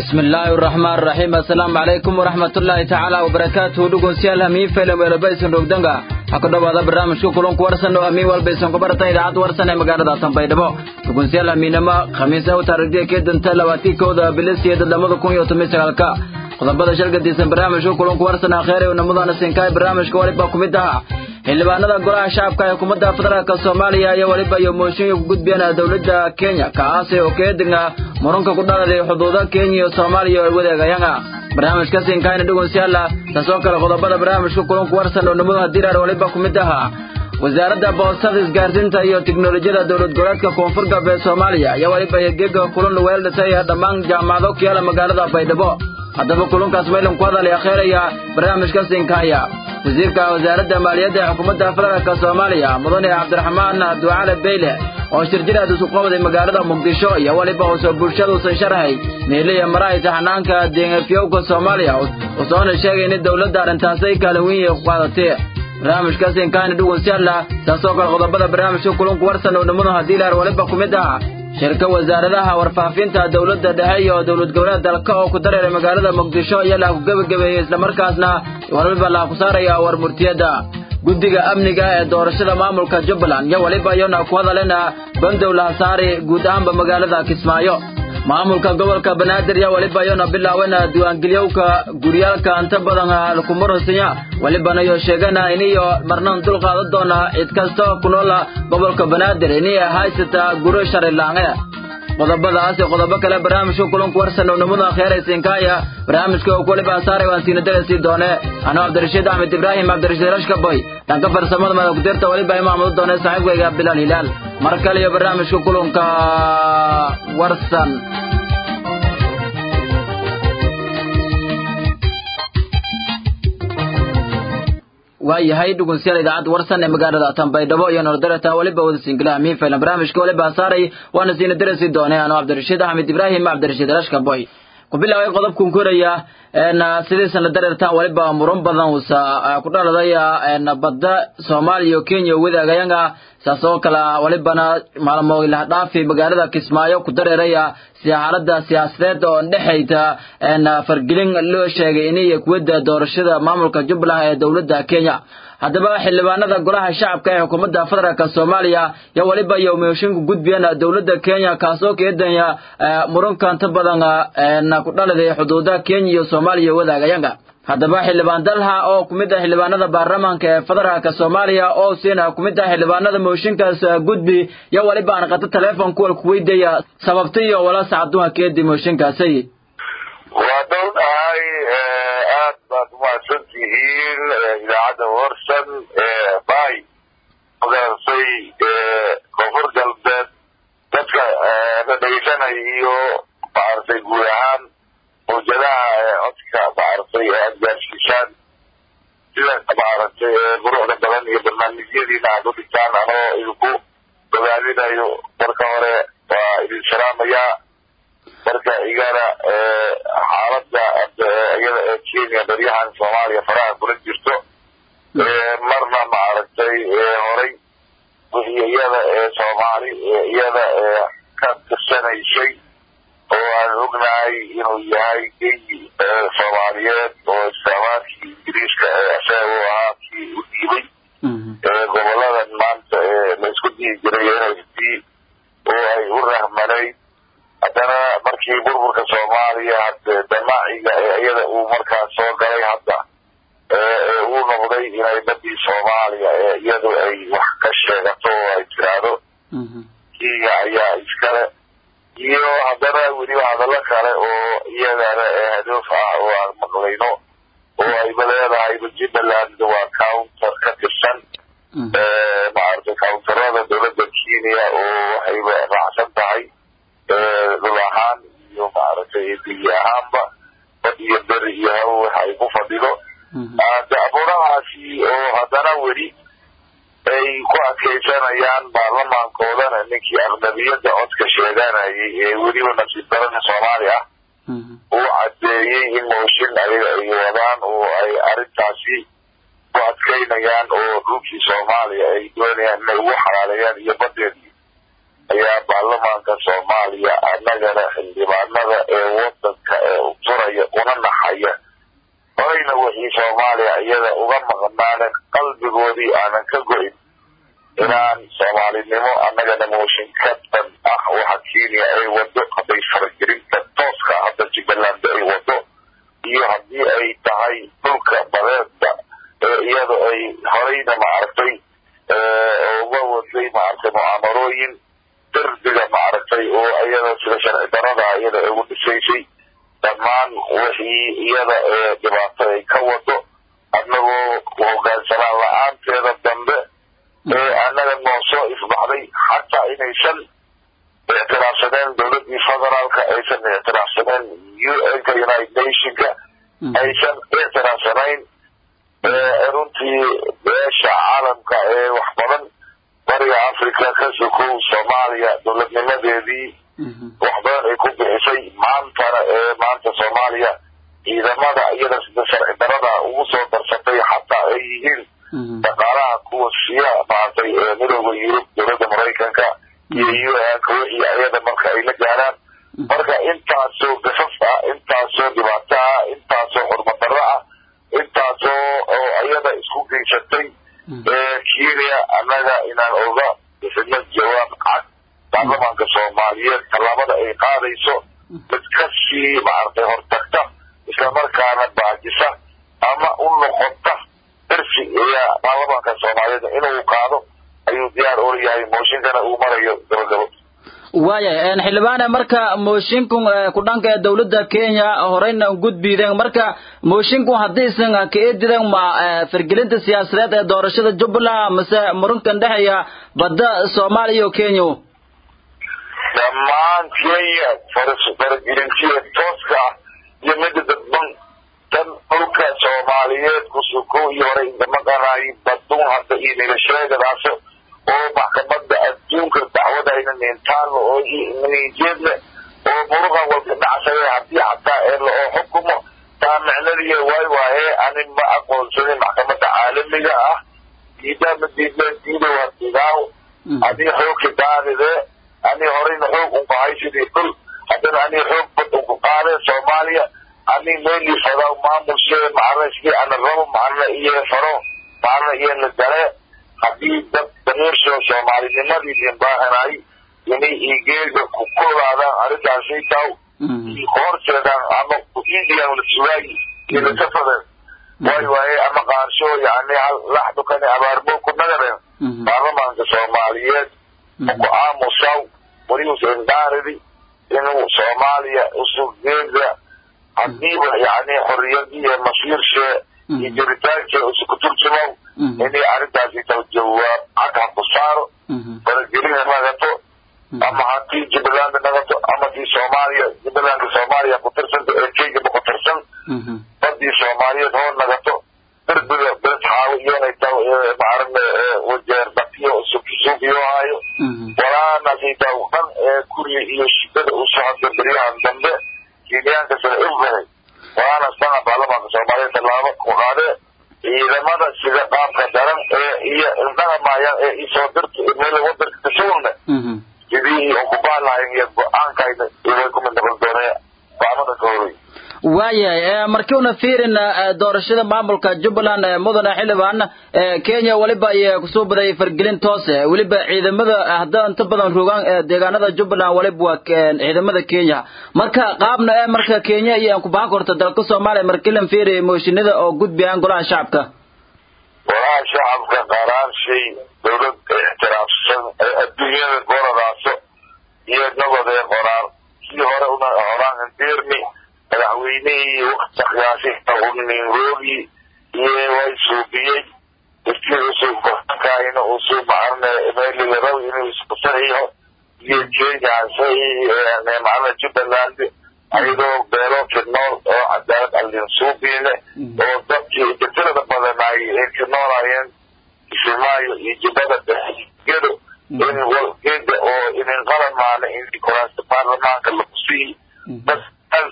bismillaahi raxmaan raxiim assalaamu calaykum waraxmatullaahi tacaala wabarakaatuhu dhegeystayaal hamiin faylan weelabaysan rogdanga ha ku dhowaada barnaamijka kulanku warsan oo hamiin walbaysan ku barata idaacadda warsan ee magaalada tanbaydhabo dhegeystayaal hamiinama khamiisa u taariikhdiya kee danta labaatii kowda bilisiya dadlamada kun iyo toban sagaalka qodobada shalgadiisan barnaamijka kulanku warsan akheer ee namadana sinkaay barnaamijka waliba ku mid aha xildhibaanada golaha shacabka ee xukuumadda federaalk soomaaliya iyo weliba iyo mooshinka ku gudbiyeen dowladda kenya kaasi oo keedinga muranka ku dhaladay xuduuda kenya iyo soomaaliya oo wadaagayanga barnaamijka sinkaayna dhegeystayaal taasoo kale qodobada barnaamijka kulanku warsan oo namada dirar waliba ku mid aha wasaaradda boostada isgaarsiinta iyo tiknolojiyada dowlad goboleedka koonfur galbeed soomaaliya iyo weliba geega kulan weeldhisay dhammaan jaamacado ku yaala magaalada baydhabo haddaba kulankaas maylan ku hadalay akheeraya barnaamijka sinkaaya wasiirka wasaaradda maaliyadda ee xukuumadda federaalk soomaaliya mudane cabdiraxmaan ducale beyle oo shirjiraad isu qabday magaalada muqdisho iyo weliba uusoo bulshaduusan sharahay meeliya maraayta xanaanka deengafyowka soomaaliya usoona sheegay in dowladda arrintaasay kaalin weyn ku qaadatay barnaamijka sinkaayna dhegeystayaal taasoo kale qodobada barnaamijka kulanku warsan oo dhammadu haddii laar waliba ku mid ah shirka wasaaradaha warfaafinta dowladda dhexe iyo dowlad goboleed dalka oo ku dareeray magaalada muqdisho iyo laha ku gebagabeeyey islamarkaasna waliba laha ku saaraya war murtiyadda guddiga amniga ee doorashada maamulka jubbaland iyo weliba iyona ku hadalena bandow laha saari guud ahaanba magaalada kismaayo maamulka gobolka banaadir iyo weliba iyona bilaawena diiwaangeliyowka guryaalka inta badan halkumurasinya welibana iyo sheegana iniyo marnan dul qaadan doona cid kasta ku noola gobolka banaadir iniyo haysata guro sharilaange qodobadaas iyo qodobo kale barnaamijka kulanku warsan oo namada kheeraysinkaaya barnaamijka oo weliba saaray waan siina darasii doone anoo cabdirashiid axmed ibraahim cabdirashiid rashkaboy dhanka farsamada madakudirta weliba imaamadu doone saaxiibkayga bilaal hilaal mar kale iyo barnaamijka kulanka warsan waayahay dhegeystayaal idaacadda warsan ee magaalada tanbaydhabo iyo nordarata weliba wada singila miin faylan barnaamijka weliba saaray waana siina darasi doone anoo cabdirashiid axmed ibraahim cabdirashiid rashkaboy ku bilaabay qodobkan koraya sidiisana dareertaan weliba muran badan uusa ku dhaladay badda soomaaliya iyo kenya wadaagayanga saas oo kale welibana maalmo ilahdhaafi magaalada kismaayo ku dareeraya si xaalada siyaasadeed oo dhexayta fargelin loo sheegay inay kuwada doorashada maamulka jubbaland ee dowladda kenya haddaba xildhibaanada golaha shacabka ee xukuumadda federaalk soomaaliya iyo weliba iyo mooshinka gudbiyeen dowladda kenya kaasoo keedanya muranka inta badan ku dhaladay xuduuda kenya iyo soomaaliya wadaagayanga haddaba xildhibaan dalha oo ku mid ah xildhibaanada baarlamaanka ee federaalk soomaaliya oo siina ku mid ah xildhibaanada mooshinkaas gudbi iyo weliba aan qato teleefon kuwal ku weydaya sababta iyo wala sacduha keedi mooshinkaasay waa dhow dhahay aad baad umahadsan tihiin idaacadda warsan bay ogaasay koonfur galbeed dadka la dhegeysanaya iyo maaragtay guud ahaan mawjadaha codka maaragtay aad gaarsiisaan sida maaragtay quruxda badan iyo barnaamijyadiina aad u dhigtaan anoo idinku bogaadinayo marka hore waa idin salaamayaa marka igana xaaladda iyada ee kenya baryahan soomaaliya faraha kula jirto marna maaragtay horay wixii iyada ee soomaali iyada ka tirsanaysay oo aan ognahay inuu yahay geyi soomaaliyeed oo islaamaadkii ingiriiska ee isaga u ahaa kii u dhiibay goboladan maanta laisku dihi jiray nsd oo ay u rahmanayd haddana markii burburka soomaaliya hade damaaciga ee iyada uu markaas soo galay hadda uu noqday inay badii soomaaliya ee iyadu ay wax ka sheegato oo ay tiraahdo kenya ayaa iskale iyo haddana weliba hadallo kale oo iyadana hadoof ah oo aan maqlayno oo ayba leedahayba jubbaland waa counter ka tirsan maaragtay counterada dowladda kenya oo waxayba raacsan tahay dhul ahaan iyo maaragtay biyi ahaanba bad iyo beri iyo hawo waxa ay ku fadhido abuurahaasi oo haddana weli ay ku adkaysanayaan baarlamaankoodana ninkii aqnabiyadda codka sheeganayay ee weliba nasiib darada soomaali ah uu caddeeyey in mooshin ayaga ay wadaan oo ay arrintaasi ku adkaynayaan oo dhulkii soomaaliya ay doonayaan inay ugu xalaaleeyaan iyo badeedii ayaa baarlamaanka soomaaliya annagana xildhibaanada ee wadanka ee kenya ay wado hadday faragelinta tooska hadda jubbaland ay wado iyo haddii ay tahay dhulka badeedda ee iyada ay horeyna maaragtay uga waday maaragtay mucaamarooyin derbiga maaragtay oo iyada sida sharci darada iyada ugu dhisaysay dhammaan wixii iyada ee dhibaato ay ka wado annagoo hogaansanaan la-aanteeda dambe ee annaga noo soo ifbaxday xataa inaysan ictiraafsaneen dowladdii federaalka aysan ictiraafsaneen un-ka united nationka aysan ictiraafsanayn runtii beesha caalamka ee wax badan bariga africa ka sokow soomaaliya dowladnimadeedii wax badan ay ku bixisay maantana ee maanta soomaaliya ciidamada iyada sida sharci darada ugu soo darsatay xataa ay yihiin dhaqaalaha kuwa siya maaragtay midooda yurub dowladda maraykanka iyo un-ka wixii ayada marka ay la gaaraan marka intaasoo gafaf ah intaasoo dhibaato ah intaasoo xurmadaro ah intaasoo oo iyada isku geysatay kenya annaga inaan oga bixino jawaab cad baarlamaanka soomaaliyeed tallaabada ay qaadayso mid kasii maaragtay hortagta islamarkaana baajisa ama u noqota darsi ayaa baarlamaanka soomaaliyeed inuu qaado ayuu diyaar ula yahay mooshinkana uu marayo gabagabo waaya xildhibaane marka mooshinkun ku dhanka ee dowladda kenya horeyna gudbiideen marka mooshinkun haddiisan ka eedidan ma fargelinta siyaasadeed ee doorashada jubbaland mase murunkan dhexeeya badda soomaaliya iyo kenya dhammaan kenya faragelintiya tooska ah iyo mida dadban tan dhulka soomaaliyeed kusuko iyo hore ingamaqanaay badun hadda iyo nilasheegadaas oo maxkamada adduunka dacwadayna nintaalo oo nijeedle oo muruqa walka dhacsade haddii xataa ee la oo xukumo taa micnadiiya waay waaye ani ma aqoonsanin maxkamada caalamiga ah diidaama diidleen diidow hadigaaw adii xoogka daadide ani horeyna xoog unku haysidii dhul haddana ani xoog bad unku qaade soomaaliya ani meelii fadaw maamulshee macaraskii ana rabo macana iyo faro macana iyo la gale haddii dad damiirsho soomaalinimadii limbaahanay inay igeega ku koodaadaan arrintaasi taw ku horseedaan ama ku-iidiyaan la sugaayi iyo lasafadeen waay waaye ama qaarsho yani laxdukani abaarmo ku nagareen baarlamaanka soomaaliyeed ku aamusaw welius indaaridi inuu soomaaliya usugeeda hadiiba yani xorriyadii iyo masiirshee iyo jiritaankee usuku turjumow inay arrintaasi taw jawaab cad ha ku saaro faragelina nagato ama haddii jubbaland nagato ama tii soomaaliya jubbalandka soomaaliya ku tirsanta ee kenyaba ku tirsan badii soomaaliyeed hoo nagato derbiga bees xaawo iyonay taw maarane wajeer dakiyo suufiyo haayo walaanasi taw dhan ee kuriya iyo shidada u socota beryahan dambe kenyaanka sida ifbahay waana sana baarlamaanka soomaaliyeed tallaabo ku qaadee ciidamada sida qaabka daran ee iyo indhahamaayaan ee isoo dirta meel wadanka kasuulne sidii ukubaan lahayn iyo go-aankayna way kumid noqon doonee qaamada ka horey waayahay markiuna fiirina doorashada maamulka jubbaland mudane xildhibaan kenya weliba ay kusoo badayay fargelin toose weliba ciidamada hadda inta badan rogaan deegaanada jubbaland waliba waa ciidamada kenya marka qaabna ee marka kenya iyo aan ku bahan korto dalka soomaaliya markilan fiiri mooshinada oo gudbiyaan golaha shacabka golaha shacabka qaraanshay dowlad ixtiraafsan ee adduunyada goradaaso iyo nabadee qoraar kii hore una horaan indirni madaxweynihii wakti qiyaasita uninroogi iyo way suubiyey ifkii usuu gokaina usuu macarne meeliga raw inuu isku saxiixo iyo kenya saxiix macna jubbaland ayadoo beelo kinool oo cadaalad allinsuubiine oo dadkii jatirada badanaay ay kinoolaayeen kismaayo iyo jubbada gedo in walgeeda oo inin qalamaana in kuraasta baarlamaanka lagu siiy bas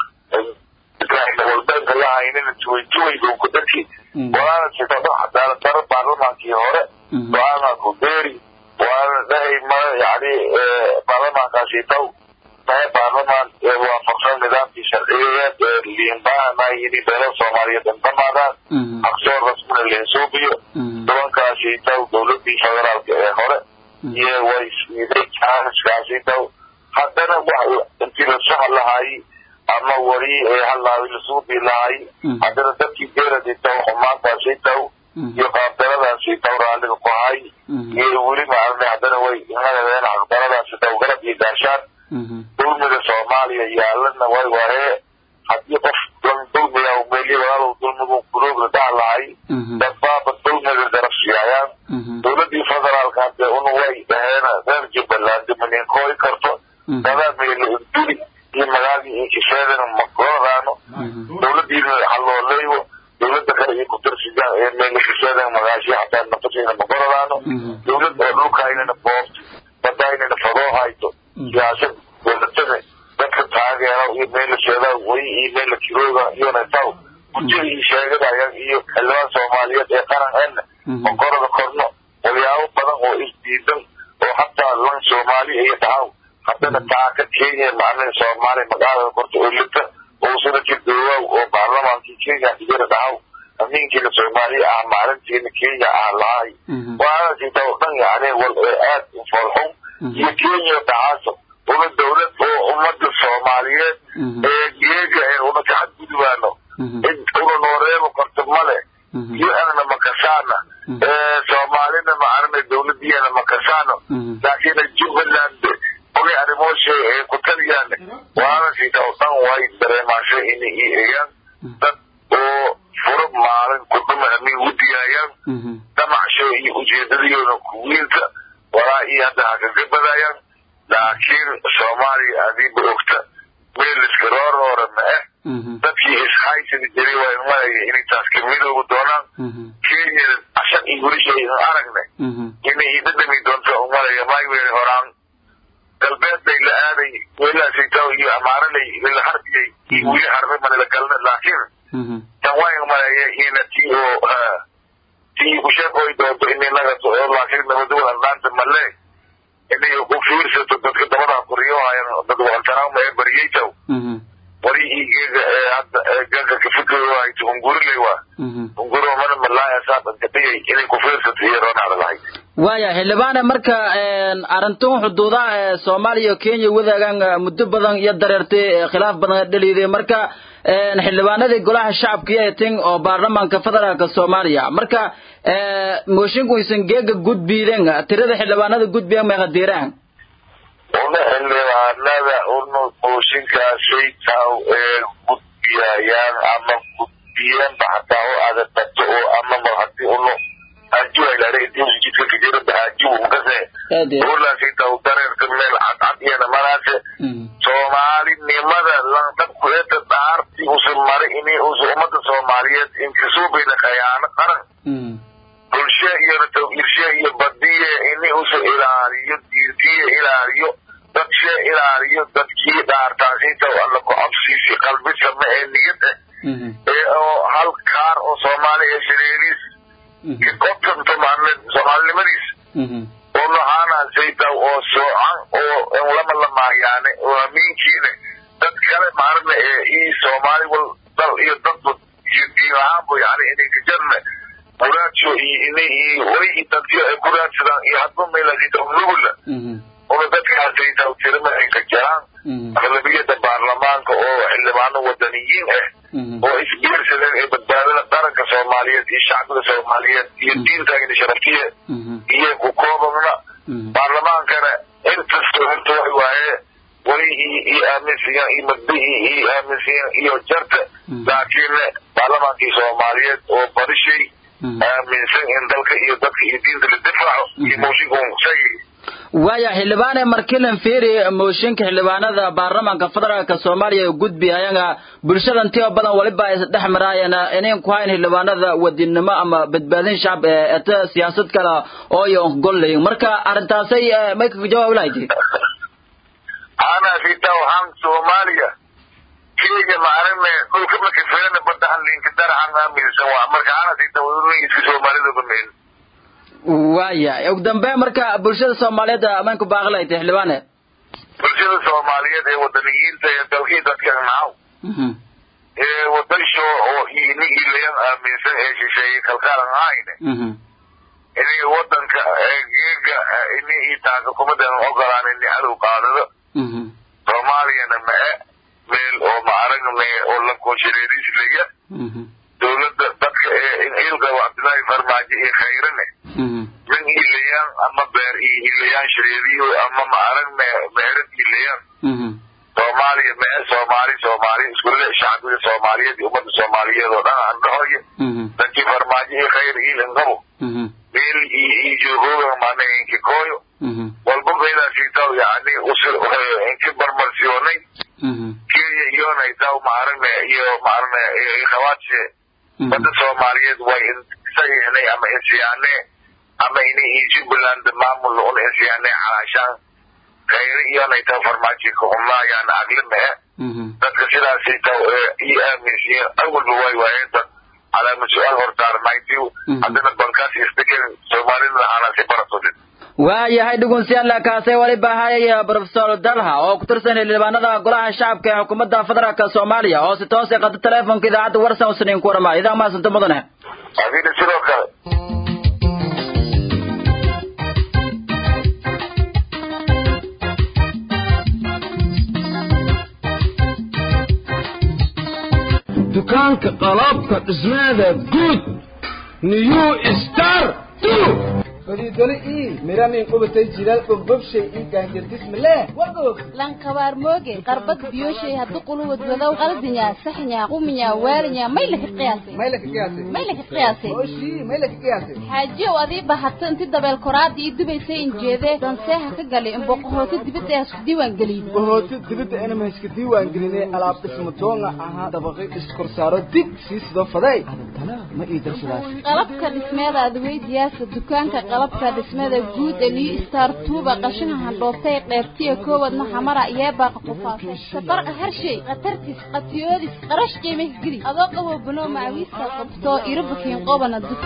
walbeelka la haynina juwayjuwayga ku dadki waana sitado cadaalad daro baarlamaankii hore go-aanka ku beeri waana dhahay ma yani baarlamaankaasi taw tahay baarlamaan ee waafaqsan nidaamkii sharciyeed ee liinbahanayini beelo soomaaliyeed intamaadaan aqsoor rasmina liinsuubiyo tobankaasi taw dowladii federaalka ee hore iyo way siiday jaaniskaasi taw haddana ama weli halaawi lasuu dilahay haddana dadkii geeladitaw xumaantaasii taw iyo qaabdaradaasii taw raalliga ku hay iyo weli maarne haddana way inadeen xaqdaradaasi taw garab iyo gaashaan dulmiga soomaaliya yaalana way waree haddii qof dulmiga meli walaalow dulmigu kulooga dahlahay dadbaaba dulmiga garab siiyayaan dowladii federaalka hadde una way dhaheen reer jubbaland maninkooy karto dadaa meelo duli iyo magaagii iyo kifeedana makoradaano dowladiina halooleeyo dowlada kale iyo kudarsigaan ee meelo kifeedana magaashi hataa nafasiina makoradaano dowlad oo dhulkaynana boobto badaynana fadoo hayto siyaasad dowladada dadka taageero iyo meela sheedaa way iyo meela kirooga iyona taw gujada iyo sheegadayaan iyo xildhibaan soomaaliyeed ee qarankeena makorada korno walyaabo badan oo isdiidan oo hataa lan soomaali iyo dhahaw haddana taaka kenya macnaha soomaaliya magaalada korta oo lita oo sida jidoowaw oo baarlamaankii kenya igara dhahaw amiinkiina soomaaliya ah maalintiina kenya ah lahay waadasiita oo dhan yani wal ee aad u foolxun iyo kenya dhacaaso una dowlad oo ummada soomaaliyeed ee geega ee una ka xadgudubaano una nooreebo korta male iyo anana makasaana ee soomaalina maarana dowladiyana makasaano laakiin jubbaland oge arrimooshe ee ku taliyaan waanasiita oo dhan way dareemaasho inay i eegaan dad oo furo maalin kudhuma amay u diyaayaan damacsho iyo ujeedadiyooda kuwiilka walaa iyo hadda hakaga badayaan laakiin soomaaliya adiiba ogta meel iska rooroora ma ah dadkii ishaysidi jiray waa imanaya inay taas ka midoobi doonaan kenya ashan iyo welishay aragne inay idadhami doonto umalaya mayweel horaan galbeed bay la aaday weelaasaytaw iyo amaaralay la harbiyay iyo weli harbe male la galna laakiin tan waa imanaya ina ti oo ti kusheekoy doonto ininaga laakiin nabadwal andhaanta male inay ku fiirsato dadka dabadaa kuriyohayan dad waqantaraama ee bariyaytaw wari igeega ee hadda gaga kafikiryo hayto ungurilay waa unguro mana malaaya saabanka dhigay inay ku fiirsato iyo roonacda lahayd waaya xildhibaane marka arintun xuduudaha ee soomaaliya iyo kenya wadaagaan muddo badan iyo dareertay khilaaf badan dhaliiday marka xildhibaanadii golaha shacabka iyo tin oo baarlamaanka federaalka soomaaliya marka moshinku isan geega gudbiiden tirada xildhibaanada gudbiyan may qadiiraan una xildhibaanada una mooshinkaasay taw ee gudbiyayaan ama gudbiyanba hataa oo adadato oo amaba hadii unu ajuwailare intii jidka kajirada ajuw makase ulaasay taw dareerka meel cadcad iyana maraase soomaalinimada landhabku eeta dhaarti usa mari ini usa ummada soomaaliyeed inkasuubayna khayaano qaran bulshe iyona tawhiirshe iyo badiye ini usa ilaaliyo diintiye ilaaliyo dadshe ilaaliyo dadkii dhaartaasita alla ku cabsiisi qalbisa ma ee niyad eh ee oo hal kaar oo soomaali ee shareeriis kikotanto maarne soomaalinimadiis oo nohaanaasayta oo soocan oo lama lamaayaane oo amiinkiine dad kale maarne ee ii soomaali wal dal iyo dadba iyo diin ahaanba yani inay jarne muraadsho iyo inay iyo way iyo dadyo ay ku raadsadaan iyo hadba meelasita nugula una dadkaasayta tirima ay ka jaraan aqlabiyada baarlamaanka oo xildhibaano wadaniyiin ah oo isbiirsadeen ee badbaadada qaranka soomaaliyeed iyo shacbiga soomaaliyeed iyo diintagina sharaftiye iyo ku koobabna baarlamaankana inkastoo inta way waaye weli iyo aaminsiyan iyo madbihii iyo aaminsiyan iyo jarta laakiin baarlamaankii soomaaliyeed oo barishay aaminsan in dalka iyo dadka iyo diinta la difaaco iyo mooshinka say waaya xildhibaane markilan fiiri mooshinka xildhibaanada baarlamaanka federaalka soomaaliya gudbi ayaga bulshadan tiyo badan waliba ay dhex maraayeen inayn ku hayn xildhibaanada wadinimo ama badbaadin shacab eta siyaasad kale oo iyo gollayn marka arrintaasay may kaga jawaab lahayd ana sita waxaan soomaaliya kenya maarane dhulka marka filana badda hanlinka darahan aaminsan waa marka ana sita wadooyinka soomaalida bameyn waaya ugu dambe marka bulshada soomaaliyeed amayn ku baaqi lahayd xildhibaane bulshada soomaaliyeed ee wadaniyiinta ee dalkii dadka nacaw ee wadansho oo ini ilayan aaminsan ee shisheeye kalkaalan ahayne inay wadanka geega ini ii taaka kumadan ogolaan ini cadow qaadado soomaaliyana ma-e meel oo maarag kooshareeriis leya dowladda dadka ee ilqaba cabdullaahi farmaajo iyo khayrane min ilayaan ama beer iyo ilayaan shareeriyo ama maarag meherad ilayaan soomaaliya mee soomaali soomaali iskule shacbiga soomaaliyeed iyo ummadda soomaaliyeed oo dhan aan dhahoyo dadkii farmaajo iyo khayr iilingabo meel iyo joogooga mana inki kooyo walba meelaasiitaw yani inki barmarsiyoonay kenya iyonay taw maaragna iyo maaragna khawaadse badda soomaaliyeed way insayanay ama insiyaane ama ini iyo jubbaland maamul un insiyaane calaashaan khayre iyonay taw farmaajika umlaayaan aglime dadka sidaasi taw iyo aaminsiyen awalba way waayeen dad calaama su-aal hortaarnaytiu haddana bankaas isdeken soomaalida aanasi baratodin waayahay dhugunsiyaanla kaasee waliba hayay brofesor dalha oo ku tirsan xildhibaanada golaha shacabka ee xukuumadda federaalk soomaaliya oo si toos ay qada teleefonka idaacadda warsan usnayn ku warama idaa maasanta mudane adina sidoo kale dukaanka qalabka dhismeeda guud new star fadiidole ii miramin qubatay jilaal bogbobshay ii gaanjardismale wagoog lankabaar mooge qarbad biyoshay haddu quluwad wadow qaldinya saxnya quminya waalinya may laka qiyaasay may laka qiyaasay may laka qiyaasay oshii may laka qiyaasay xaajiyow adii bahato inti dabeel koraadii ii dubaysay injeedee danseeha ka galay in boqohooti dibadda ee isku diiwaan geliyey bohooti dibadda inama iska diiwaan gelinay alaab dhismo doonga ahaa dabaqi iskorsaaro dig sii sidoo faday adantana ma ii darsadaas qalabka dhismeeda adweydiyaasa dukaanka qalabka dhismada guud ee new star tuuba qashaha handhoobtay qeybtiya koowadna xamara yeebaaqa qufaasay safarqa harshay khatartis qatiyoodis qarash qiimih geli adoo qabo banoo macawiiska qabto irobakiin qobana dug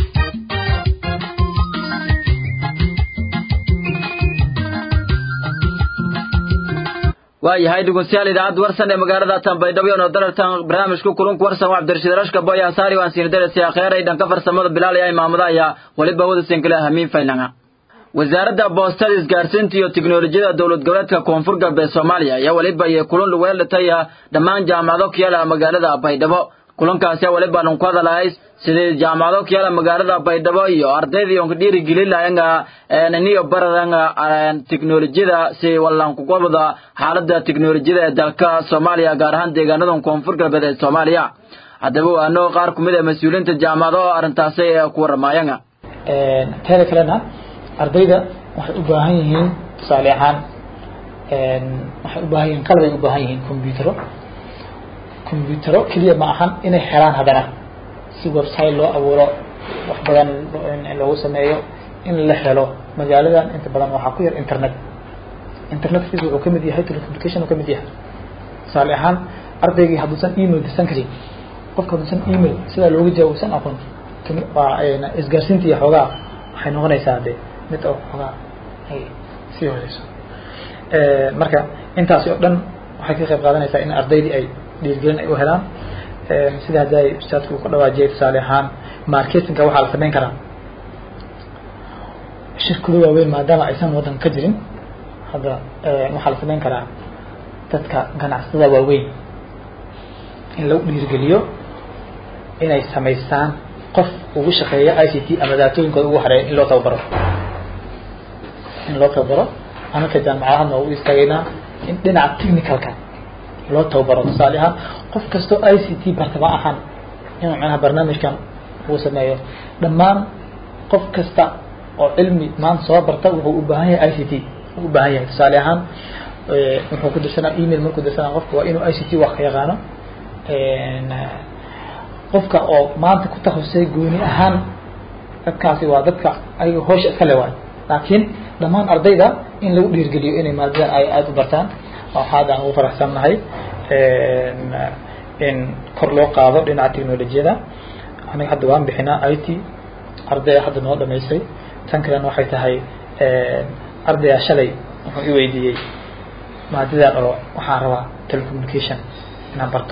waayahay dhegeystayaal idaacadda warsan ee magaalada tanbaydhabo oo dalartan barnaamijka kulunka warsan waa cabdirashiid rashka boy asaari waan siin darasi akhiray dhanka farsamada bilaal iyo imaamada ayaa waliba wada sinkala hamiin faylanga wasaaradda boostada isgaarsiinta iyo tiknolojiyada dowlad goboleedka koonfur galbeed soomaaliya ayaa waliba iyo kulun weelatay dhammaan jaamacado ku yaala magaalada baydhabo kulankaasi waliba aan ku hadalahay sidii jaamacado ku yaala magaalada baydhabo iyo ardaydii oo dhiirigelin lahayn niyo baradanga tiknolojiyada si wallan ku qabada xaaladda tiknolojiyada ee dalka Soomaaliya gaar ahaan deegaanada koonfur galbeed ee Soomaaliya haddaba waano qaar kumid ah mas'uuliyiinta jaamacado arrintaasi ay ku waramayaan een teeda kalena ardayda waxay u baahan yihiin tusaale ahaan een waxay u baahan yihiin qalab ay u baahan yihiin kombiyuutaro kombiyuutaro keliya ma ahan inay xiraan haddana si website loo abuuro wax badan loogu sameeyo in la helo magaaladan inta badan waxaa ku yar internet internetkiisa wuxuu ka mid yahay telecommunication uu ka mid yahay tusaale ahaan ardaygii hadduusan email dirsan karin qofka hadduusan email sidaa looga jawaabsan aqoon waa isgaarsiinta iyo xoogaa waxay noqonaysaa de mid oo xoogaa ay sii hooseyso marka intaasi oo dhan waxay ka qayb qaadanaysaa in ardaydii ay dhiirgelin ay u helaan sida hadda ay ustaadku uu ka dhawaajiyay tusaale ahaan marketingka waxaa la samayn karaa shirkado waaweyn maadaama aysan waddan ka jirin hadda waxaa la samayn karaa dadka ganacsatada waaweyn in lagu dhiirgeliyo inay samaystaan qof ugu shaqeeya i c t ama daatooyinkooda ugu hareeya in loo tababaro in loo tababaro anaka jaamacadahadna waa u istaagaynaa in dhinaca technicalka loo tababaro tusaale ahaan qof kastoo i c t barta ma ahan inuu macnaha barnaamijkan uu sameeyo dhammaan qof kasta oo cilmi maanta soo barta wuxuu u baahan yahay i c t u baahan yahay tusaale ahaan wuxuu ku dirsanaa email markuu dirsanaa qofka waa inuu i c t wax ka yaqaano qofka oo maanta ku takhasusay gooni ahaan dadkaasi waa dadka ayaga hoosha iska le waay laakiin dhammaan ardayda in lagu dhiirgeliyo inay maadadan ay aada u bartaan waxaad aan ugu faraxsannahay in kor loo qaado dhinaca technolojiyada aniga hadda waan bixinaa i t ardaya hadda noo dhamaysay tan kalena waxay tahay ardaya shalay wuxuu i weydiiyey maadadan oo waxaan rabaa telecommunication inaan barto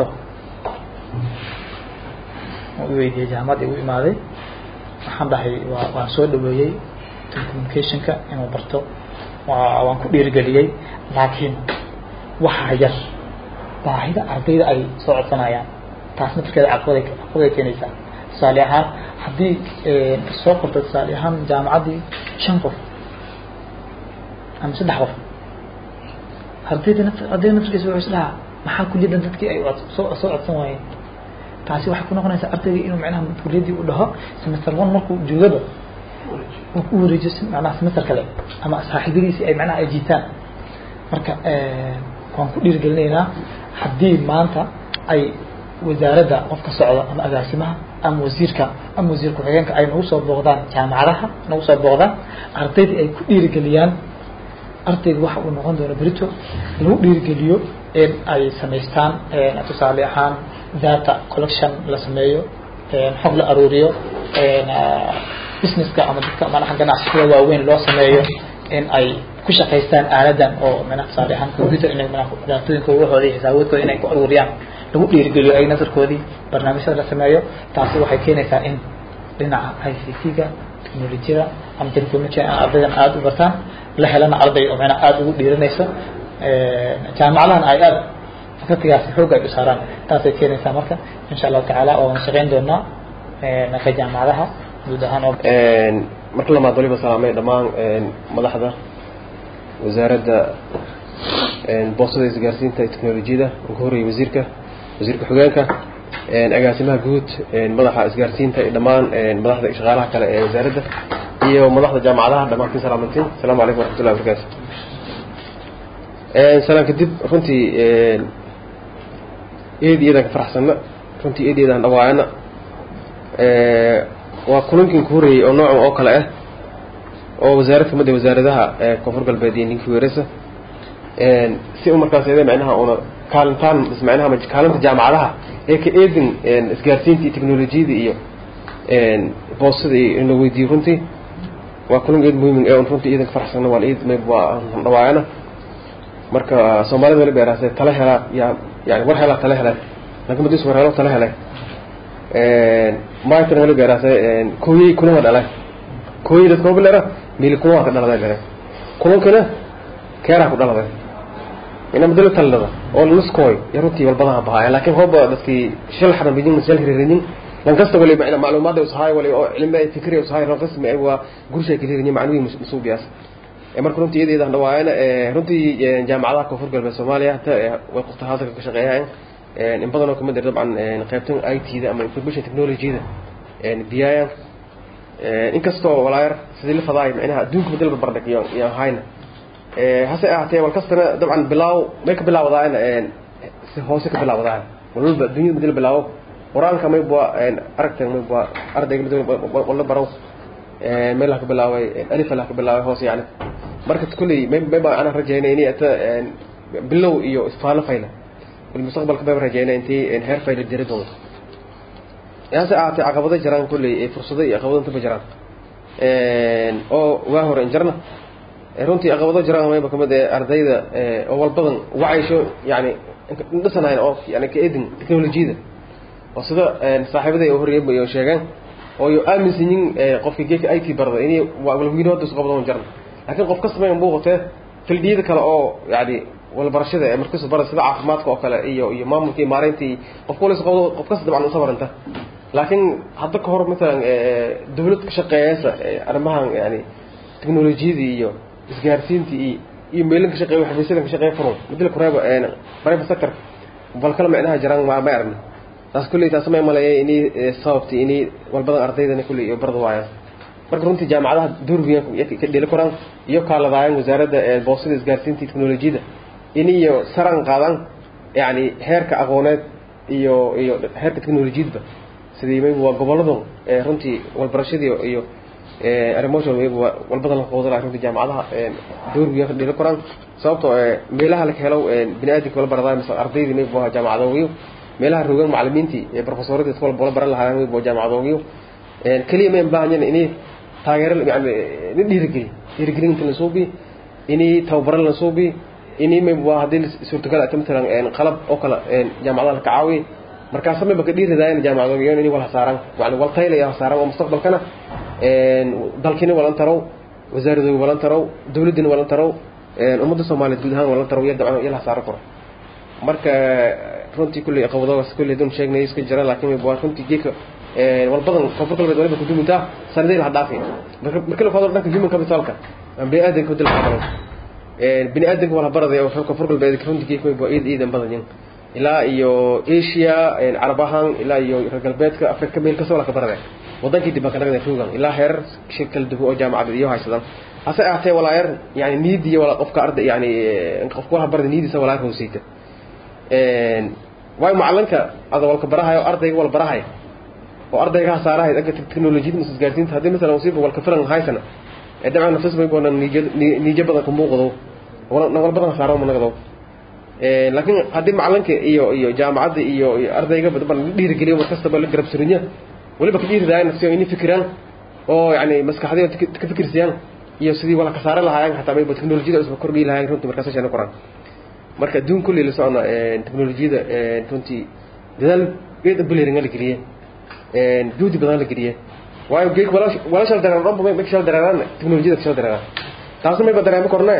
u weydiiyey jaamacad igu imaaday waxaan dhahay waa waan soo dhaweeyey telecommunicationka inuu barto waa waan ku dhiirigeliyey laakiin waxaa yar baahida ardayda ay soo codsanayaan taas naftirkeeda caqabad caqabad ay keenaysaa tusaale ahaan haddii soo qorto tusaale ahaan jaamacaddii shan qof ama saddex qof ardayda naf ardayda naftirkiisa wuxuu isdhahaa maxaa kulliyadan dadkii ay soo soo codsan waayeen taasi waxay ku noqonaysaa ardayga inuu macnaha kuliyaddii u dhaho semester one markuu joogaba uu ku wareejiyo macnaha semester kale ama saaxiibadiisi ay macnaha ay jiitaan marka waan ku dhiirigelinaynaa haddii maanta ay wasaaradda qofka socda ama agaasimaha ama wasiirka ama wasiir ku-xigeenka ay nagu soo booqdaan jaamacadaha nagu soo booqdaan ardaydii ay ku dhiirigeliyaan ardayga waxa uu noqon doono berito lagu dhiirigeliyo in ay samaystaan tusaale ahaan data collection la sameeyo xog la aruuriyo businesska ama dadka manaha ganacsiga waaweyn loo sameeyo in ay ku shaqaystaan aaladan oo manaha tusaale ahaan computer inay manaha daatooyinka waxooda iyo xisaaboodkooda inay ku aruuriyaan lagu dhiirigeliyo ay nasarkoodii barnaamijyada la sameeyo taasi waxay keenaysaa in dhinaca i c t-ga technolojiyada ama telefoonka ardaydan aada u bartaan la helana arday oo macnaha aada ugu dhiiranayso jaamacadahana ay aada fakultigaasi xoog ay u saaraan taasay keenaysaa marka insha allahu tacaala waan shaqayn doonaa ka jaamacadaha guud ahaan oo marka lamaad waliba salaamay dhammaan madaxda wasaaradda boostada isgaarsiinta iyo teknolojiyada ugu horreeyay wasiirka wasiirka xogeenka agaasimaha guud madaxa isgaarsiinta iyo dhammaan madaxda shaqaalaha kale ee wasaaradda iyo madaxda jaamacadaha dhammaantiin salaamantiin asalaamu calaykum waraxmatullahi wabarakaatu salaan kadib runtii eed iyadan ka faraxsanna runtii eed iyadan dhawaayana waa kulankin ku horreeyey oo noocan oo kale ah oo wasaarad kamid ah wasaaradaha koonfur galbeed iyo ninkii weerasa si u markaas eede macnaha una kaalintaan is macnaha kaalinta jaamacadaha ee ka eedin isgaarsiinta iyo teknolojiyada iyo boostada iyo in la weydiiyo runtii waa kulan eed muhiim ee un runtii iidan ka faraxsanna waan eed mayb waa dhawaayana marka soomaalida wali beeraasee tala helaa yaa yani war helaa tala hele laakin madis war helo tala hele maaytan wali beeraasee kooyey kunawa dhalay kooyey dadka bilera mili kunawa ka dhaladay dhalay kunankana keeraa ku dhaladay ina madalo talada oo lanuskooy ya runtii walbadaha bahaaya laakiin hooba dadkii shil xaran bijin shil hirinin lan kasta wali macna macluumaad ay usahay wali oo cilmi ay fikri usahay lan kasta ma waa gurshay kaliya macluumaad masuubiyaas marka runtii iyadeeda dhawaayana runtii jaamacadaha koonfur galbeed soomaaliya hata way qofta hadalka ka shaqeeyaan in badan oo kamid ah dabcan qaybtan i t da ama information technology-da biyaayan inkastoo walaayar sidii la fadaay macnaha adduunka badal barbardhig iyo iyo hayna hase ahaatee wal kastana dabcan bilaaw may ka bilaawdaan si hoose ka bilaawdaan walba adduunyada badal bilaawo quraanka may bua aragtan may bua ardayga badal wala baraw meel ka bilaaway alif la ka bilaaway hoos yani marka kulli may may baan ana rajaynay inay ata bilow iyo isfaalo fayla المستقبل كبير رجعنا انت هير فايل الجريد والله يا ساعات عقبضة جران كل فرصة عقبضة انت بجران oo waa hore injarna runtii caqabado jiraan mayba kamid ee ardayda oo walbadan wacaysho yani dhisanayn oo yani ka edin teknolojiyada oo sida saaxiibaday oo horreeyay bay sheegeen oo yo aaminsan yihiin qofkii geeka IT barada inay walwiino hadda isku qabadaan jarna laakiin qof kasta ma muuqatee fildiyada kale oo yani walbarashada ee markiisu bara sida caafimaadka oo kale iyo iyo maamulka iyo maareyntii qof waliba qabdo qof kasta dabcan u sabaranta laakiin hadda ka hor matalan dawlad ka shaqeeyaysa arrimahan yani teknolojiyadii iyo isgaarsiintii iyo iyo meelin ka shaqeeya xafiisyada ka shaqeeya furun midla kureeba private sector bal kala macnaha jiraan ma ma aragna taas kulli taas ma maleeyay inay sababti inay walbadan ardaydana kulli iyo barda waayaan marka runtii jaamacadaha durbiga ka dhili koraan iyo kaaladaayaan wasaaradda boosada isgaarsiinta iyo teknolojiyada iniyo saran qaadan yani heerka aqooneed iyo iyo heerka teknolojiyadba sidii mayb waa goboladu runtii walbarashadii iyo arrimoosha mayb walbadan la qoodala runtii jaamacadaha durbiga ka dhili koraan sababtoo meelaha la helo bini aadamka wala baradaay mise ardaydii mayb waa jaamacadoogiyo meelaha rogan macalimiintii ee professoradii iska wala baran lahaayeen mayb waa jaamacadoogiyo keliya ma baahanyan inay taageero yani la dhiirigeliy dhiirigelin inta la suubi inay tababaro la suubi inay mayb waa haddii suurtagal ata matalan qalab oo kale jaamacadaha la kacaawiy markaasa mayba ka dhiiridaayan jaamacadoogiyo inay wal hasaaraan yani wal taylaya hasaaraan oo mustaqbalkana dalkiina walan tarow wasaaradooga walan tarow dawladdina walan tarow ummadda soomaaliyeed guud ahaan walan tarow iyo dabcan iyo la hasaaro karo marka runtii kulley qabadoogaas kulley dun sheegnay iska jira laakiin waa runtii geedka walbadan koonfur galbeed waliba kudumintaa sanadeen ha dhaafi marka la fadlo dhanka human capitalka bini aadanka wadil qaadano bini aadanka wala baraday oo koonfur galbeed runtii geedka waa iid iidan badan yihiin ilaa iyo asia carab ahaan ilaa iyo reer galbeedka afrika meel kasta wala ka baraday wadankii dib ka dhagday ruugan ilaa heer shir kala duwan oo jaamacad iyo haysadan hase ahaatee walaayar yani niid iyo wala qofka arday yani qofka wala barday niidisa walaayar hooseyta waayo macalinka ada walka barahayo ardayga wala barahay oo ardayga hasaarahay dhanka teknolojiyada mas isgaarsiinta haddii masalan wasiiba walka filan haysana ee dabcan nafis bay boona niijo niijo badan ka muuqdo wala wala badan hasaaro ma nagdo laakiin haddii macalinka iyo iyo jaamacadda iyo iyo ardayga badan dhiirigeliyo mar kastaba la garab surinya waliba ka dhiiridaayaan nafsiyo inay fikiraan oo yani maskaxdii ka fikirsiyaan iyo sidii wala kasaare lahaayeen xataa mayba teknolojiyada isba kordhii lahaayeen runtii markaas sheena qoraan marka adduun kulli la socona teknolojiyada runtii dadaal geed buleeringa la geliyey juhdi badan la geliyey waayo geeg wala shal dareero dhanba may shal dareeraan teknolojiyada shal dareeraan taasna mayba dareemo kornee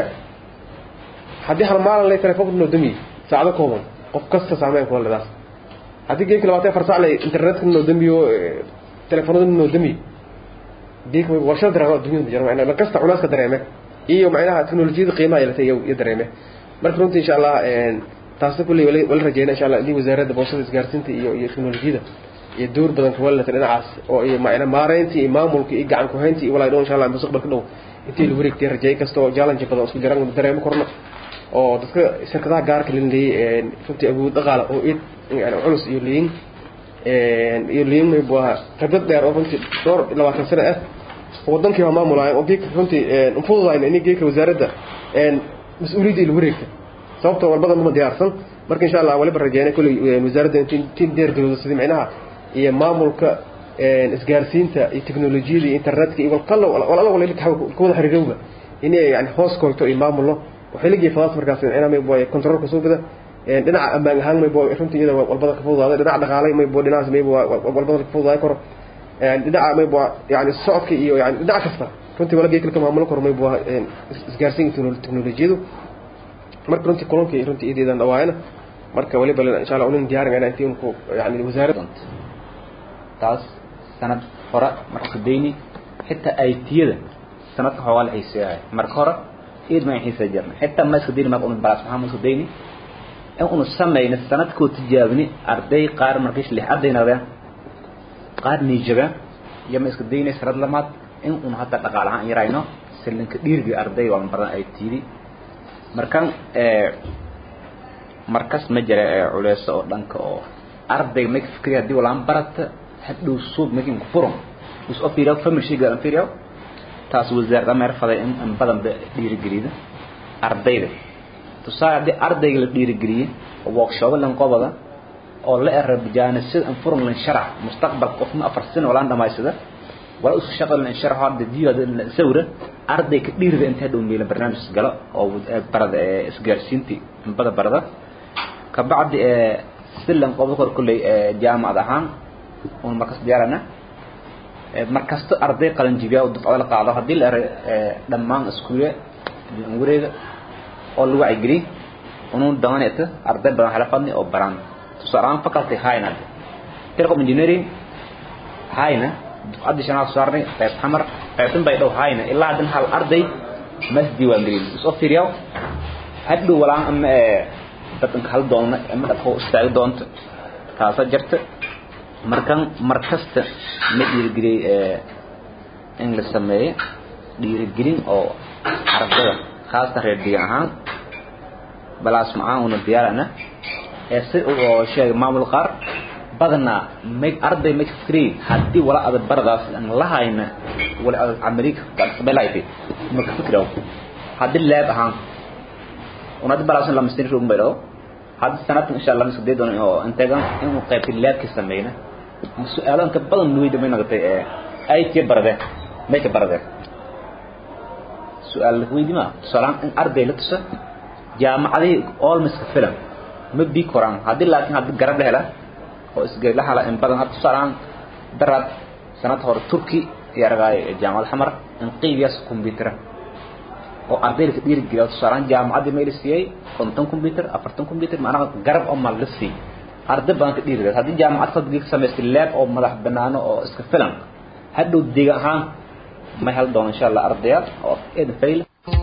haddii hal maalin lay telefoonka noo damiye saacado kooban qof kasta saameyn kula ledaas haddii geegka labaatan afar sac lay internetka noo damiyo telefoonada noo damiye geeg wala shal dareero adduunyada jira macnaa la kasta cunaaska dareeme iyo macnaha teknolojiyada qiimaha yeelatay iyo dareeme marka runtii insha allah taasna kulley wala rajeyna insha allah in wasaaradda boosada isgaarsiinta iyo iyo teknolojiyada iyo door badan ka walata dhinacaas oo iyo macna maareyntii iyo maamulka iyo gacan ku hayntii iyo walaa dhow insha allah mustaqbalka dhow intii la wareegtay rajeey kasta oo challenge badan isku jiraan dareemo korno oo dadka shirkadaha gaarka la leeyay runtii awood dhaqaale oo id yani culus iyo liin iyo liin may bua khibrad dheer oo runtii dhowr labaatan sano ah wadankii waa maamulaya oo geedka runtii fududayn in geedka wasaaradda mas-uuliyadda ila wareegta sababtoo walbadan uma diyaarsan marka insha allah waliba rajeynay kulley wasaaradda intiin deergaroodo sidii micnaha iyo maamulka isgaarsiinta iyo teknolojiyada iyo internetka iyo walkalo walala wala kawada xiriirowga inay yani hoos koyto iyo maamulno waxay la geeyay fadaas markaas micnaha may boy controlka soo bada dhinaca ammaan ahaan may boy runtii iyada walbada ka fududaaday dhinaca dhaqaalay may boy dhinacaas may boy walbada ka fududaaday koro dhinaca may boy yani socodka iyo yani dhinac kasta runtii wala geekal ka maamulo karo may boy isgaarsiinta teknolojiyadu marka runtii kulankii runtii ideedan dhawaayana marka waliba insha allah unin diyaarin intii unku yani wasaaradda taas sanad hore marka kadayni xitaa aytiyada sanadka xoogaa la xiiseeyahay marka hore eed ma xiisa jirna xitaa ma iska dayni marka unu balaas maxaa ma iska dayni in unu samayna sanadkoo tijaabini arday qaar markiis lix arday noqdeen qaar niijabeen iyo ma iska dayni sanad lamaad in unu hataa dhaqaal ahaan yarayno silinka dhiirgi arday waa badan ay tiidi markan markas ma jira culeyso oo dhanka oo arday ma fikriya haddii walaan barata hadhow suuq makin ku furan is oo fiiriyo family shiga aan fiiriyo taas wasaaradda meer faday in in badan ba dhiirigelida ardayda tusaale haddii ardayga la dhiirigeliye oo workshop lan qobada oo la erab jaanisada in furan lan sharax mustaqbal qofna afar sano walaan dhamaysada wala isu shaqo lan sharax hadda diiwada sawira arday ka dhiirida inta hadhow meela barnaamij galo oo barada isgaarsiintii in bada barada ka bacdi silan qobo kor kulley jaamacad ahaan un markas diyaarana markasta arday qalan jibiya oo dufcada la qaado haddii la eray dhammaan iskuule wareega oo lagu wacyigeliy unun damaneta arday badan hala fadni oo baraan tusaale ahaan faculty hayna telecom engineering hayna dufcaddii shanaad saarnay qayb xamar qaybtan bay dhow hayna ilaa haddana hal arday mas diiwaangelin isoo fiiriyaw hadhow walaan ama dadka hal doona ama dhaqo istaagi doonto taasa jirta markan markasta ma dhiirigeliyey in la sameeyo dhiirigelin oo ardada khaasatan reer deegan ahaan balaas macaan una diyaarana ee si oo sheegay maamul qaar badanaa may arday ma fikriy haddii wala ada baradaas aan la hayna wala ada amerika gacsabelayti ma ka fikraw haddii leeb ahaan una hadii balaasan lama sin rugun baydo haddii sanadkan insha allah masudee doono oo integan inuu qaybta leebka sameyna su-aalo inka badan nuweyda may noqotay ay tii barade may ka barade su-aal la weydi ma tusaalaan in arday la tusa jaamacadihii olmiska filan ma bii koraan haddii laakiin haddii garab la hela oo isgari la hala in badan hadda tusaalaan daraad sanad hore turki iyo argaay jaamacad xamar in qiibiyaas kumbiyuutera oo ardayda ka dhiirigeliya tusaalaan jaamacaddii meel siiyey konton computer afartan computer macnaha garab oo mal la siiyey arday badan ka dhiirigeliya haddii jaamacad fadliga ka samaystay leeb oo madax banaano oo iska filan hadhow deegaan ahaan ma hel doono insha allah ardayaal oo eedan fayla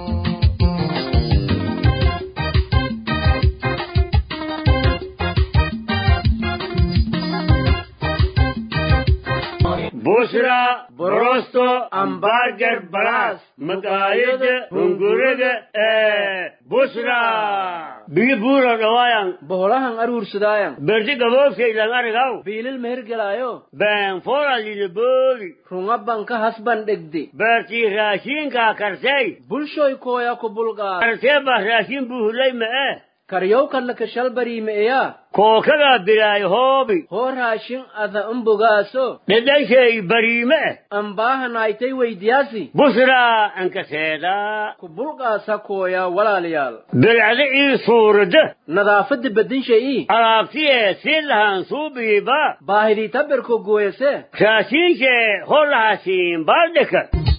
بشرى بروستو امبارجر بلاس مقايد هنغورغ بشرى بيبورا روايان boholahan aruursadaayan برتي قبوكي لنغرغو biilil mehergelaayo بين فورا للبوري runga banka hasban dhegde برتي راشين كا كرسي bulshoy kooya ku bulqaa كرسي راشين بوهلي ما karyowkanna kashal bariimeeyaa كوكا براي هوبي hoo raashin ada umbogaaso لديشي بريمة ambaahanaaytay weydiyaasi بشرى انك سيدا ku bulqaasa kooya walaalayaal بالعلي صورة nadaafadda bedinshayii alaabtiye si lahan suubiiba baahidii tabirko gooyase raashiinke holahaasiin baaldheka